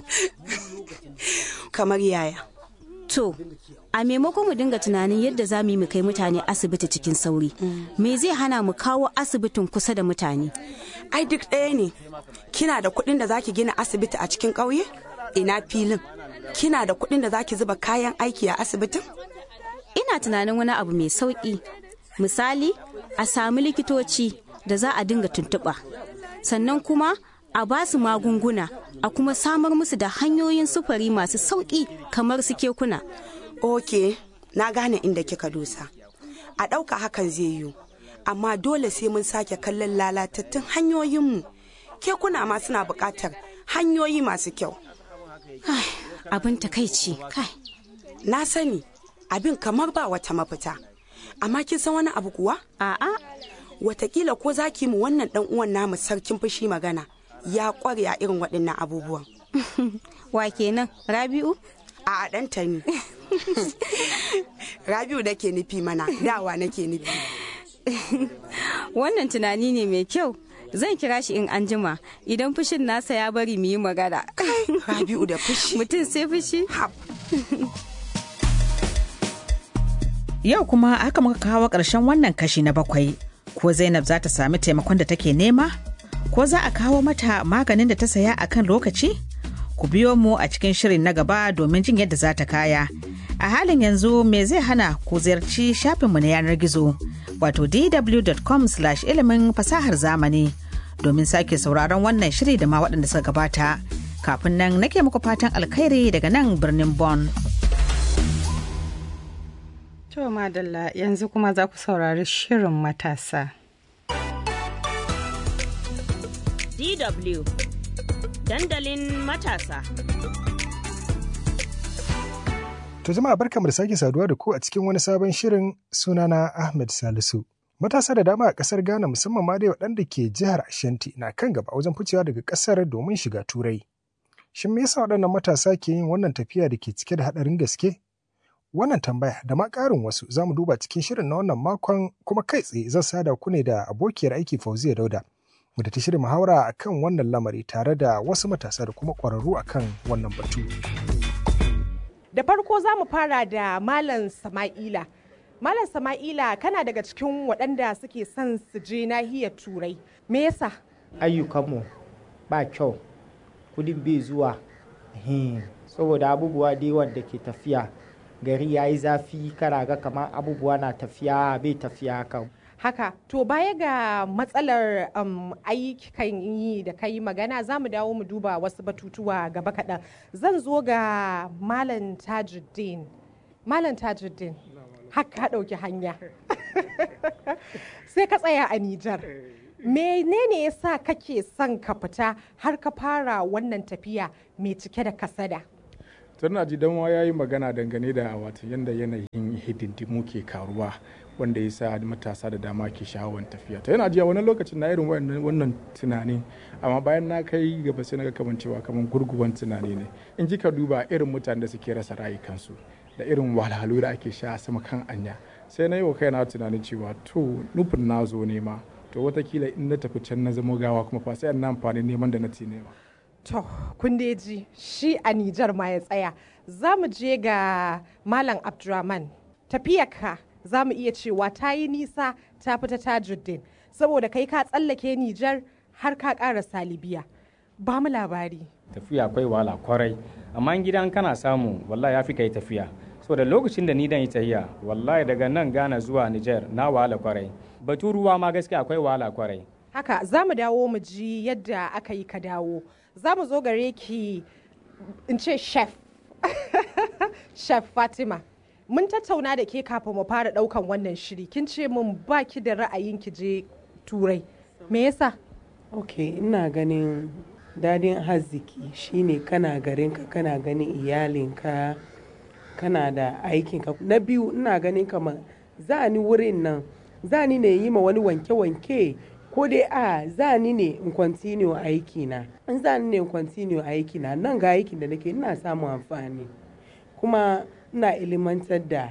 Speaker 24: Kamar yaya.
Speaker 25: To, a maimakon mu dinga tunanin yadda za mu yi mu kai mutane asibiti cikin sauri, me zai hana mu kawo asibitin kusa da mutane?
Speaker 24: Ai duk ɗaya ne, kina da kuɗin da zaki gina asibiti a cikin ƙauye? Ina filin. Kina da kuɗin da zaki zuba kayan aiki a asibitin?
Speaker 25: Ina tunanin wani abu mai sauƙi. Misali, a sami likitoci da za a dinga tuntuɓa. Sannan kuma a ba su magunguna a kuma samar musu da hanyoyin sufuri masu sauƙi kamar su kekuna.
Speaker 24: Ok, na gane inda kika dosa. A ɗauka hakan zai yiwu, amma dole sai mun sake kallon lalatattun hanyoyinmu. Kekuna ma suna buƙatar hanyoyi masu kyau.
Speaker 25: Abin takaici, kai.
Speaker 24: Na sani, abin kamar ba wata mafita. Amma kin san wani abu kuwa?
Speaker 25: A'a.
Speaker 24: Watakila ko za ki mu wannan ɗan uwan namu sarkin fushi magana. ya kware a irin waɗannan abubuwan.
Speaker 25: Wa kenan Rabi'u?
Speaker 24: A ɗanta ne. Rabi'u nake nufi mana, dawa nake nufi.
Speaker 25: Wannan tunani ne mai kyau. Zan kira shi in anjima idan fushin nasa ya bari mu yi magana.
Speaker 24: Rabi'u da fushi.
Speaker 25: Mutum sai fushi.
Speaker 17: Yau kuma haka muka kawo ƙarshen wannan kashi na bakwai. Ko Zainab za ta sami taimakon da take nema? ko za a kawo mata maganin da ta saya a kan lokaci? Ku biyo mu a cikin shirin na gaba domin jin yadda za ta kaya. A halin yanzu me zai hana ku ziyarci shafinmu na yanar gizo wato dw.com ilimin fasahar zamani domin sake sauraron wannan shiri da ma waɗanda suka gabata. Kafin nan nake muku fatan alkhairi daga nan birnin Bonn.
Speaker 2: To madalla yanzu kuma za ku saurari shirin matasa.
Speaker 1: DW dandalin matasa.
Speaker 4: To jama'a barkamu da sake saduwa da ku a cikin wani sabon shirin sunana Ahmed Salisu. Matasa da dama a ƙasar Ghana musamman ma dai waɗanda ke jihar Ashanti na kan gaba wajen ficewa daga ƙasar domin shiga Turai. Shin me yasa waɗannan matasa ke yin wannan tafiya da ke cike da haɗarin gaske? Wannan tambaya da ma ƙarin wasu za mu duba cikin shirin na wannan makon kuma kai tsaye zan sada ku ne da abokiyar aiki Fauziya Dauda. Mu da ta shirin muhawara akan wannan lamari tare da wasu matasa da kuma ƙwararru akan wannan batu.
Speaker 5: Da farko za mu fara da Malam Sama'ila. Malam Sama'ila kana daga cikin waɗanda suke son su je nahiyar Turai. Me yasa?
Speaker 6: Ayyukanmu ba kyau, kudin bai zuwa. Saboda abubuwa da yawan da ke tafiya. Gari ya yi zafi kana ga kamar abubuwa na tafiya bai tafiya haka.
Speaker 5: Haka, to baya ga matsalar um, ayyukan yi da kai magana za mu dawo mu duba wasu batutuwa gaba kaɗan. Zan zo ga Malam Tajuddin. Malam Tajuddin, haka ɗauki hanya. Sai ka tsaya a Nijar. Menene ya sa kake son ka fita har ka fara wannan tafiya mai cike da kasada?
Speaker 7: Tarna ji dan ya yi magana dangane da wato yadda yanayin hidindimu ke karuwa. wanda ya sa matasa da dama ke sha'awar tafiya to yana jiya wani lokacin na irin wannan tunani amma bayan na kai gaba sai na ga kamar cewa kamar gurguwan tunani ne in ji ka duba irin mutanen da suke rasa rayukansu da irin wahalhalu da ake sha sama kan anya sai na yi wa kaina tunanin cewa to nufin na zo nema to watakila in na tafi can na zama gawa kuma fa sai na amfani neman da na ci nema
Speaker 5: To, kun ji shi a Nijar ma ya tsaya. Za mu je ga Malam Abdurrahman. Tafiyarka za mu iya cewa ta yi nisa ta fita tajuddin saboda kai ka tsallake Nijar har ka ƙara salibiya. Ba mu labari.
Speaker 11: Tafiya akwai wahala kwarai, amma gidan kana samu wallahi ya fi kai tafiya. So da lokacin da ni dan yi tahiya, wallahi daga nan Ghana zuwa Nijar na wahala kwarai. Batu ruwa ma gaskiya akwai wahala kwarai.
Speaker 5: Haka za mu dawo mu ji yadda aka yi ka dawo. Za mu zo gare ki in ce chef. chef Fatima. mun tattauna da ke kafin mu fara daukan wannan shiri kin ce mun ba ki da ra'ayin ki je turai me yasa
Speaker 26: ok ina ganin dadin arziki shine kana garinka kana ganin iyalinka kana da aikinka na biyu ina ganin kamar za ni wurin nan za ni ne yi ma wani wanke-wanke ko dai a za ni ne in continue aiki na in za ni ne in continue aiki na nan ga aikin da nake ina samun amfani kuma ina ilimantar da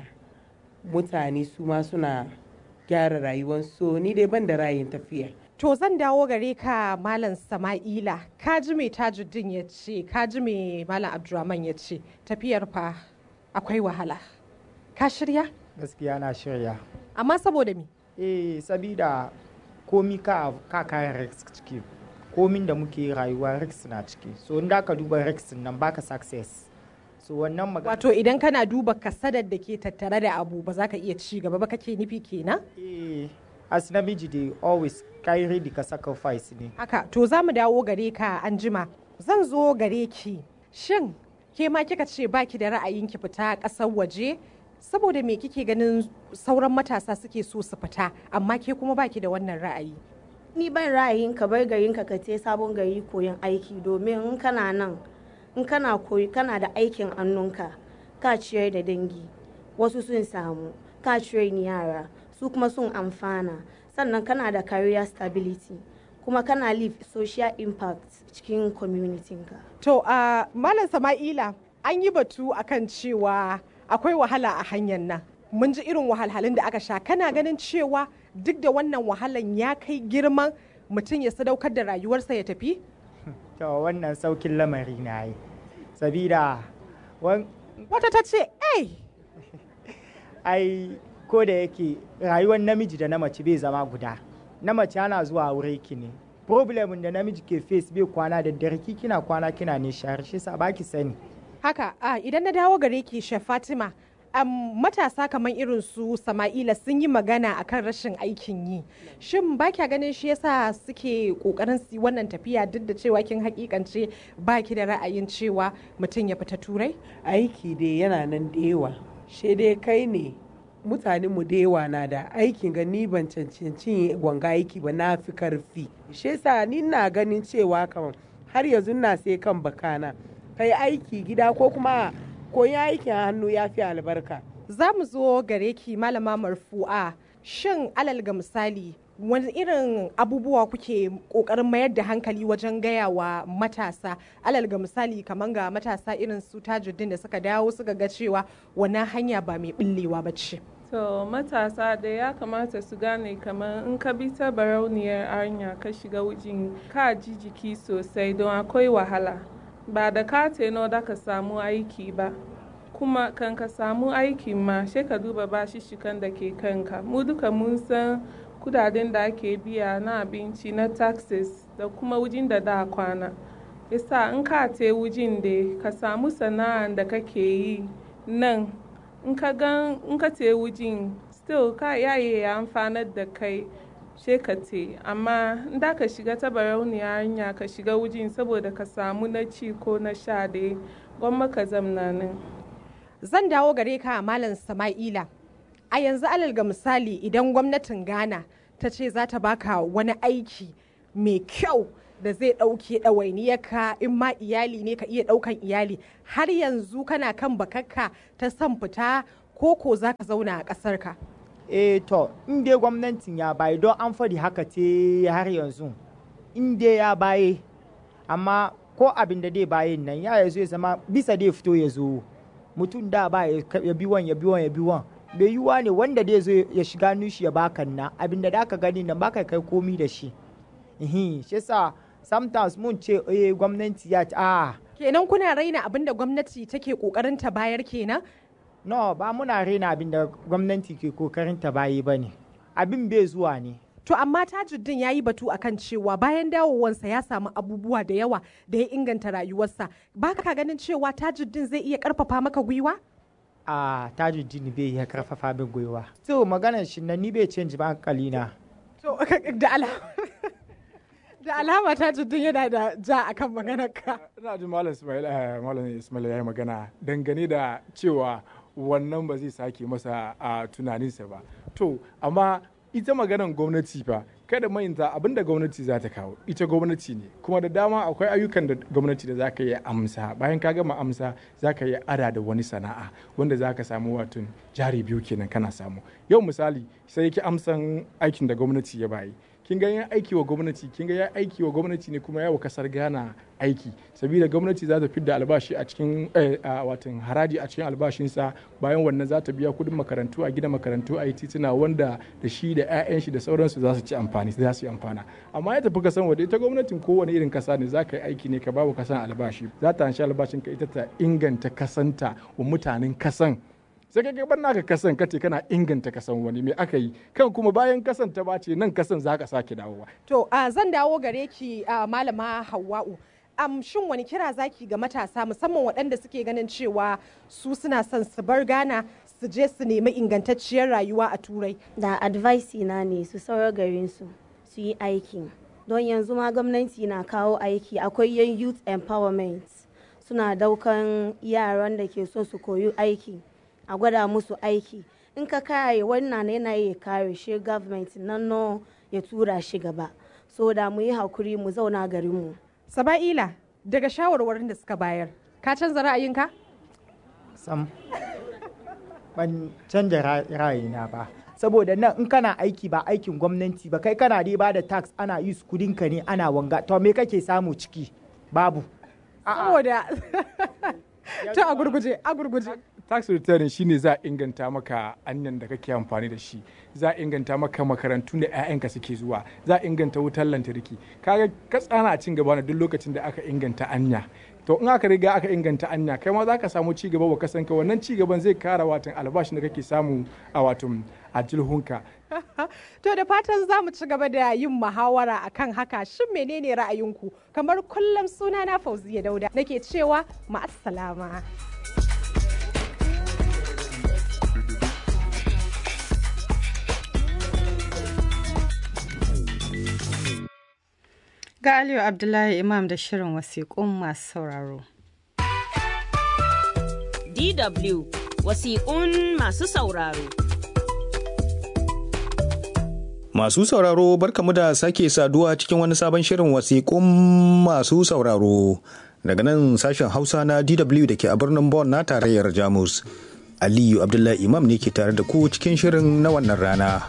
Speaker 26: mutane su ma suna gyara rayuwarsu ni dai ban da rayin tafiya
Speaker 5: to zan dawo gare ka malam sama'ila ka ji mai tajuddin ya ce ka ji mai malam abdurrahman ya ce tafiyar fa akwai wahala ka shirya
Speaker 6: gaskiya na shirya
Speaker 5: amma saboda me
Speaker 6: eh sabida komi ka ka kayan risk ciki komin da muke rayuwa risk na ciki so in da ka duba risk nan baka success so wannan magana
Speaker 5: wato idan kana duba kasadar da ke tattare da abu ba za ka iya ci gaba ba kake nufi kenan
Speaker 6: eh as namiji dai always kai ready ka sacrifice ne
Speaker 5: haka to za mu dawo gare ka an jima zan zo gare ki shin ke ma kika ce baki da ra'ayin ki fita ƙasar waje saboda me kike ganin sauran matasa suke so su fita amma ke kuma baki da wannan ra'ayi
Speaker 27: ni ban ra'ayin ka bar garin ka te sabon gari koyon aiki domin in kana nan in kana koyi kana da aikin annunka ka ciyar da dangi wasu sun samu ka ciyar yara su kuma sun amfana sannan kana da career stability kuma kana leave social impact cikin community ka
Speaker 5: to a uh, malam sama'ila an yi batu akan cewa akwai wahala a hanyar nan mun ji irin wahalhalun da aka sha kana ganin cewa duk da wannan wahalan ya kai girman mutum ya sadaukar da rayuwarsa ya tafi
Speaker 6: to wannan saukin lamari na yi sabida
Speaker 5: wata ta ce ai
Speaker 6: ai ko da yake rayuwar namiji da na mace bai zama guda na mace ana zuwa wuri ki ne problemin da namiji ke face bai kwana da dare kina kwana kina ne shahar shi sa baki sani
Speaker 5: haka a idan na dawo gare ki chef fatima um, matasa kamar irin su sama'ila sun yi magana akan rashin aikin yi shin ba kya ganin shi yasa suke kokarin su wannan tafiya duk da cewa kin hakikance ba ki da ra'ayin cewa mutum ya fita turai
Speaker 26: aiki dai yana nan da yawa shi dai kai ne mutane mu da yawa na da aikin ga ni ban cancanci wanga aiki ba na fi karfi shi yasa ni na ganin cewa kamar har yanzu na sai kan bakana kai aiki gida ko kuma koyi aikin hannu ya fi albarka.
Speaker 5: Za mu zo gare ki malama marfu'a shin alal ga misali wani irin abubuwa kuke kokarin mayar da hankali wajen gaya wa matasa alal ga misali kamar ga matasa irin su tajuddin da suka dawo suka ga cewa wannan hanya ba mai billewa ba ce.
Speaker 8: To matasa da ya kamata su gane kamar in ka bi ta barauniyar hanya ka shiga wujin ka ji jiki sosai don akwai wahala. ba da ka teno da ka samu aiki ba kuma kan ka samu aikin ma sai ka duba bashishikan da ke kanka mu duka mun san kudaden da ake biya na abinci na taxes da kuma wujin da da kwana isa in ka te wujin da ka samu sana'an da kake yi nan in ka gan in ka te wujin still ka yaye ya amfanar da kai te amma da ka shiga ta barauniya hanya ka shiga wujin saboda ka samu na ci ko na sha da gwamma ka zamna nan.
Speaker 5: Zan dawo gare ka Malam Sama'ila. A yanzu alal ga misali idan gwamnatin Ghana ta ce za ta baka wani aiki mai kyau da zai ɗauke ɗawainiyarka in ma iyali ne ka iya ɗaukan iyali har yanzu kana kan bakakka ta son fita ko ko za ka zauna a ƙasarka.
Speaker 6: eh to in dai gwamnatin ya baye don an faɗi haka ce har yanzu in dai ya baye amma ko abin da dai bayin nan ya yazo ya zama bisa dai fito ya zo mutum da ba ya bi wan ya bi wan ya bi wan bai yiwuwa ne wanda dai zo ya shiga nushi ya baka na abin da ka gani nan baka kai komi da shi shi yasa sometimes mun ce eh gwamnati ya ce ah
Speaker 5: kenan kuna raina abin da gwamnati take kokarin ta bayar kenan
Speaker 6: no ba muna raina abin da gwamnati ke kokarin ta bayi ba ne abin bai zuwa ne
Speaker 5: to amma tajuddin ya yi batu akan cewa bayan dawowansa ya samu abubuwa da yawa da ya inganta rayuwarsa ba ka ganin cewa tajuddin zai iya karfafa maka gwiwa
Speaker 6: a tajuddin bai iya karfafa min gwiwa to maganar shi na ni bai canji ba hankali na
Speaker 5: to da alama da alama tajuddin yana da ja akan maganar ka
Speaker 7: ina ji malam ismail malam ismail ya yi magana dangane da cewa wannan ba zai sake masa a tunaninsa ba to amma ita maganan gwamnati fa kada mayinta abin da gwamnati za ta kawo ita gwamnati ne kuma da dama akwai ayyukan da gwamnati da za ka yi amsa bayan ka gama amsa za ka yi ada da wani sana'a wanda za ka samu watan jari biyu kenan kana samu yau misali sai ki amsan aikin da gwamnati ya bayi kin ga yan aiki wa gwamnati kin ga ya aiki wa gwamnati ne kuma yawa kasar Ghana aiki saboda gwamnati za ta fidda albashi a cikin watan haraji a cikin albashinsa bayan wannan za ta biya kudin makarantu a gina makarantu a yi tituna wanda da shi da 'ya'yan shi da sauransu za su ci amfani za su yi amfana amma ya tafi kasan waje ita gwamnatin kowane irin kasa ne za ka yi aiki ne ka babu kasan albashi za ta hanshi albashin ka ita ta inganta kasanta wa mutanen kasan sai kai bar naka kasan kace kana inganta kasan wani me aka yi kan kuma bayan kasan ta bace nan kasan za ka sake dawowa
Speaker 5: to uh, zan dawo gare ki uh, malama hawa'u um, shin wani kira zaki ga matasa musamman waɗanda suke ganin cewa su suna son su bar Ghana su je su nemi ingantacciyar rayuwa a turai
Speaker 27: da advice na ne su saurar garin su su yi aiki don yanzu ma gwamnati na kawo aiki akwai yan youth empowerment suna daukan yaran da ke so su koyi aiki a gwada musu aiki in ka kare wannan yana ya kare shi government nan no ya tura shi gaba so da mu yi hakuri mu zauna garinmu
Speaker 5: saba'ila daga shawarwarin da suka bayar ka canza ra'ayinka
Speaker 6: sam ban canza ra'ayina ba saboda nan in kana aiki ba aikin gwamnati ba kai kana dai ba da tax ana yi su kudinka ne ana wanga to me kake samu ciki babu
Speaker 5: saboda ta a gurguje a gurguje
Speaker 7: tax return shine za a inganta maka anyan da kake amfani da shi za a inganta maka makarantun da 'ya'yanka suke zuwa za a inganta wutar lantarki kaga ka tsana a cin gaba na duk lokacin da aka inganta anya to in aka riga aka inganta anya kai ma za ka samu ci gaba wa kasanka wannan ci gaban zai kara watan albashin da kake samu a watan a jilhunka
Speaker 5: to da fatan za mu ci gaba da yin muhawara akan haka shin menene ra'ayinku kamar kullum suna na fauziya dauda nake cewa ma'assalama
Speaker 2: Ga Aliyu Abdullahi Imam da shirin wasiƙun masu sauraro.
Speaker 1: DW wasiƙun masu sauraro.
Speaker 9: Masu sauraro barkamu da sake saduwa cikin wani sabon shirin wasiƙun masu sauraro. Daga nan sashen Hausa na DW da ke a birnin Bonn na tarayyar Jamus. Aliyu Abdullahi Imam ne ke tare da ku cikin shirin na wannan rana.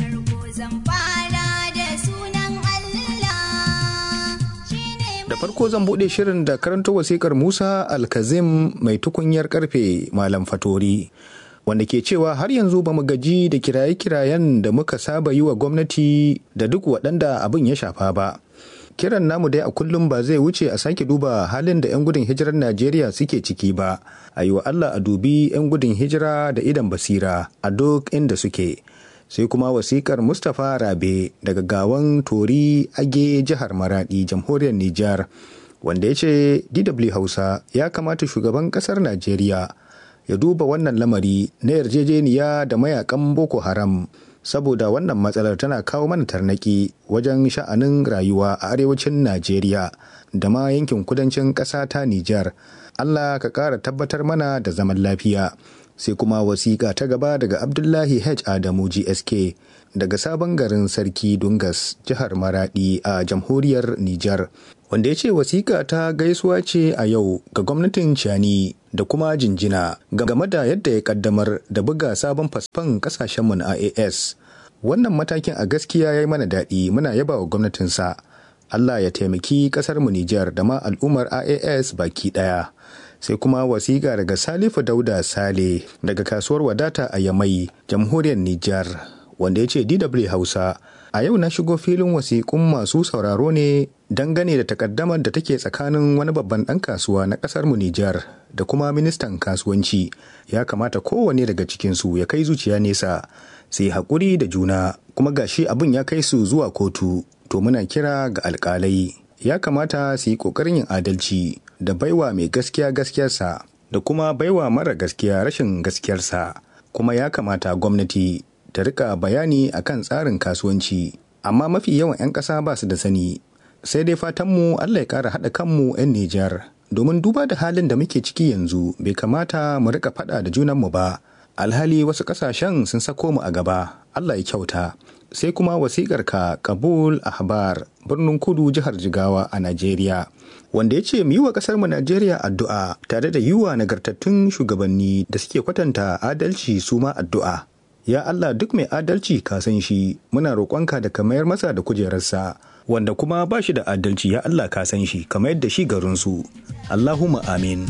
Speaker 9: Da farko zan buɗe shirin da karanta wasikar Musa Alkazim mai tukunyar karfe Malam Fatori. Wanda ke cewa har yanzu ba mu gaji da kiraye-kirayen da muka saba yi wa gwamnati da duk waɗanda abin ya shafa ba. Kiran namu dai a kullum ba zai wuce a sake duba halin da 'yan gudun hijirar Najeriya suke ciki ba, a yi wa Allah a dubi 'yan gudun hijira da idan basira a duk inda suke. sai kuma wasikar mustapha rabe daga gawan tori age jihar maradi jamhuriyar nijar wanda ya ce dw hausa ya kamata shugaban kasar najeriya ya duba wannan lamari na yarjejeniya da mayakan boko haram saboda wannan matsalar tana kawo mana tarnaki wajen sha'anin rayuwa a arewacin najeriya da ma yankin kudancin ƙasa ta nijar allah ka ƙara tabbatar mana da zaman lafiya sai kuma wasiƙa ta gaba daga abdullahi h adamu gsk daga sabon garin sarki dungas jihar maradi a jamhuriyar nijar wanda ya ce wasiƙa ta gaisuwa ce a yau ga gwamnatin cani da kuma jinjina game da yadda ya kaddamar da buga sabon fasfan kasashenmu na ias wannan matakin a gaskiya ya yi mana daɗi muna yaba wa gwamnatinsa allah ya taimaki ƙasarmu nijar da ma al'ummar ias baki ɗaya sai kuma wasiƙa daga salifu dauda sale daga kasuwar wadata a yamai jamhuriyar nijar wanda ya ce dw hausa a yau na shigo filin wasiƙun masu sauraro ne dangane da takaddamar da take tsakanin wani babban ɗan kasuwa na ƙasar mu nijar da kuma ministan kasuwanci ya kamata kowane daga cikinsu ya kai zuciya nesa sai haƙuri da juna kuma gashi abin ya kai su zuwa kotu to muna kira ga alƙalai ya kamata su yi ƙoƙarin yin adalci da baiwa mai gaskiya gaskiyarsa da kuma baiwa mara gaskiya rashin gaskiyarsa kuma ya kamata gwamnati ta rika bayani akan tsarin kasuwanci amma mafi yawan 'yan ƙasa ba su da sani sai dai fatanmu allah ya ƙara haɗa kanmu 'yan nijar domin duba da halin da muke ciki yanzu bai kamata mu rika faɗa da junanmu ba alhali wasu ƙasashen sun sako mu a gaba allah ya kyauta sai kuma wasiƙar ka kabul ahbar birnin kudu jihar jigawa a najeriya wanda ya ce mu yi wa ƙasar mu najeriya addu'a tare da yiwa nagartattun shugabanni da suke kwatanta adalci su ma addu'a ya allah duk mai adalci ka san shi muna roƙonka da ka mayar masa da kujerarsa wanda kuma ba shi da adalci ya allah ka san shi kamar yadda shi garinsu allahumma amin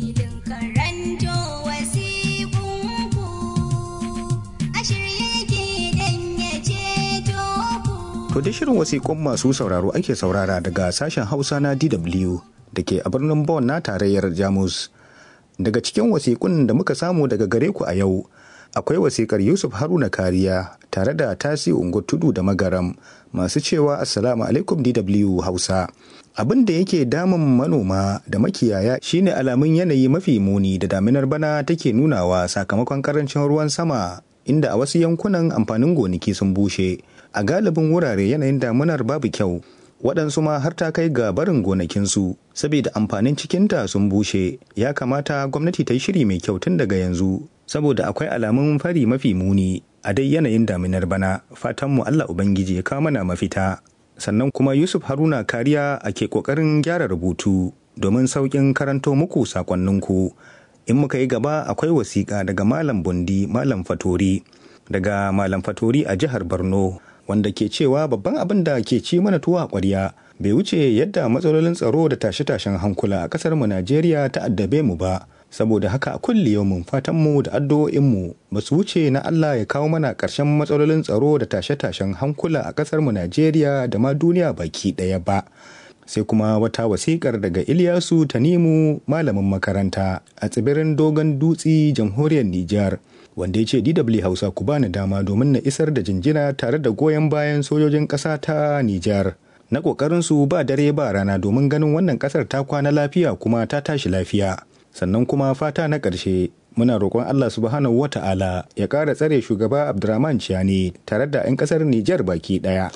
Speaker 9: To da shirin wasiƙun masu sauraro ake saurara daga sashen Hausa na DW da ke a birnin Bonn na tarayyar Jamus. Daga cikin wasiƙun da muka samu daga gare ku a yau, akwai wasiƙar Yusuf Haruna Kariya tare da Tasi Ungo Tudu da Magaram masu cewa Assalamu alaikum DW Hausa. Abin da yake damun manoma da makiyaya shine alamun yanayi mafi muni da daminar bana take nunawa sakamakon karancin ruwan sama inda a wasu yankunan amfanin gonaki sun bushe. a galibin wurare yanayin damunar babu kyau waɗansu ma har ta kai ga barin gonakinsu saboda amfanin cikinta sun bushe ya kamata gwamnati ta yi shiri mai kyau tun daga yanzu saboda akwai alamun fari mafi muni a dai yanayin daminar bana fatanmu allah ubangiji ya kawo mana mafita sannan kuma yusuf haruna kariya a ke ƙoƙarin gyara rubutu domin sauƙin karanto muku sakonninku in muka yi gaba akwai wasiƙa daga malam bundi malam fatori daga malam fatori a jihar borno wanda ke cewa babban abin da ke ci mana tuwa ƙwarya bai wuce yadda matsalolin tsaro da tashe-tashen hankula a ƙasar mu Najeriya ta addabe mu ba saboda haka a kulli yaumin fatan mu da addu'o'in mu ba su wuce na Allah ya kawo mana ƙarshen matsalolin tsaro da tashe-tashen hankula a ƙasar mu Najeriya da ma duniya baki ɗaya ba sai kuma wata wasikar daga Ilyasu Tanimu malamin makaranta a tsibirin Dogon Dutse jamhuriyar Nijar wanda ya ce DW Hausa ku bani dama domin na isar da jinjina tare da goyon bayan sojojin ƙasa ta Nijar. Na ƙoƙarinsu ba dare ba rana domin ganin wannan ƙasar ta kwana lafiya kuma ta tashi lafiya. Sannan kuma fata na ƙarshe muna roƙon Allah subhanahu wa ta'ala ya ƙara tsare shugaba Abdurrahman Ciani tare da 'yan ƙasar Nijar baki ɗaya.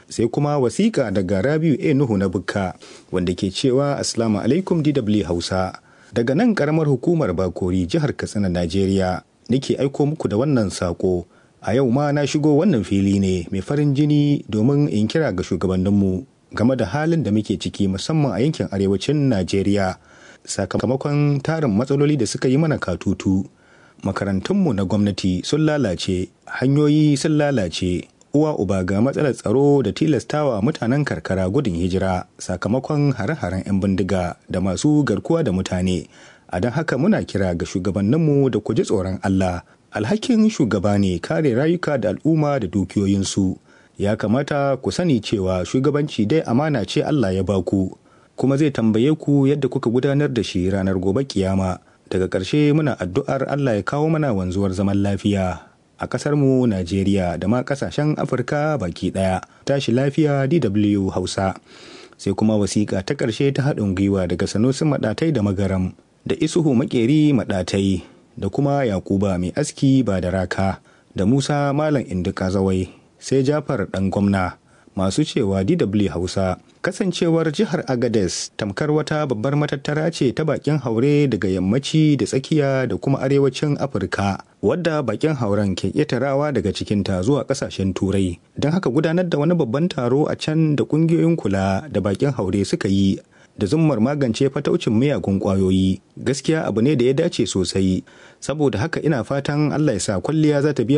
Speaker 9: sai kuma wasiƙa daga rabiu a nuhu na bukka wanda ke cewa assalamu alaikum dw hausa daga nan karamar hukumar bakori jihar katsina najeriya nake aiko muku da wannan sako a yau ma na shigo wannan fili ne mai farin jini domin in kira ga shugabanninmu game da halin da muke ciki musamman a yankin arewacin najeriya sakamakon tarin matsaloli da suka yi mana katutu makarantunmu na gwamnati sun lalace hanyoyi sun lalace uwa uba ga matsalar tsaro da tilastawa mutanen karkara gudun hijira sakamakon hare-haren 'yan bindiga da masu garkuwa da mutane a don haka muna kira ga shugabanninmu da ku ji tsoron Allah alhakin shugaba ne kare rayuka da al'umma da dukiyoyinsu ya kamata ku sani cewa shugabanci dai amana ce Allah ya baku kuma zai tambaye ku yadda kuka gudanar da shi ranar gobe kiyama daga ƙarshe muna addu'ar Allah ya kawo mana wanzuwar zaman lafiya a ƙasarmu Najeriya da ma ƙasashen Afirka baki ɗaya. Tashi lafiya DW Hausa. Sai kuma wasiƙa ta ƙarshe ta haɗin gwiwa daga Sanusi Maɗatai da Magaram da Isuhu Maƙeri Maɗatai da kuma Yakuba Mai Aski ba da raka da Musa Malam Indika Zawai sai Jafar ɗan gwamna masu cewa DW Hausa kasancewar jihar Agades tamkar wata babbar matattara ce ta bakin haure daga yammaci da tsakiya da kuma arewacin Afirka wadda bakin hauren ke ƙetarawa daga cikinta zuwa ƙasashen turai don haka gudanar da wani babban taro a can da ƙungiyoyin kula da bakin haure suka yi da zummar magance fataucin miyagun ƙwayoyi gaskiya abu ne da ya dace sosai saboda haka ina fatan Allah ya sa kwalliya za ta biya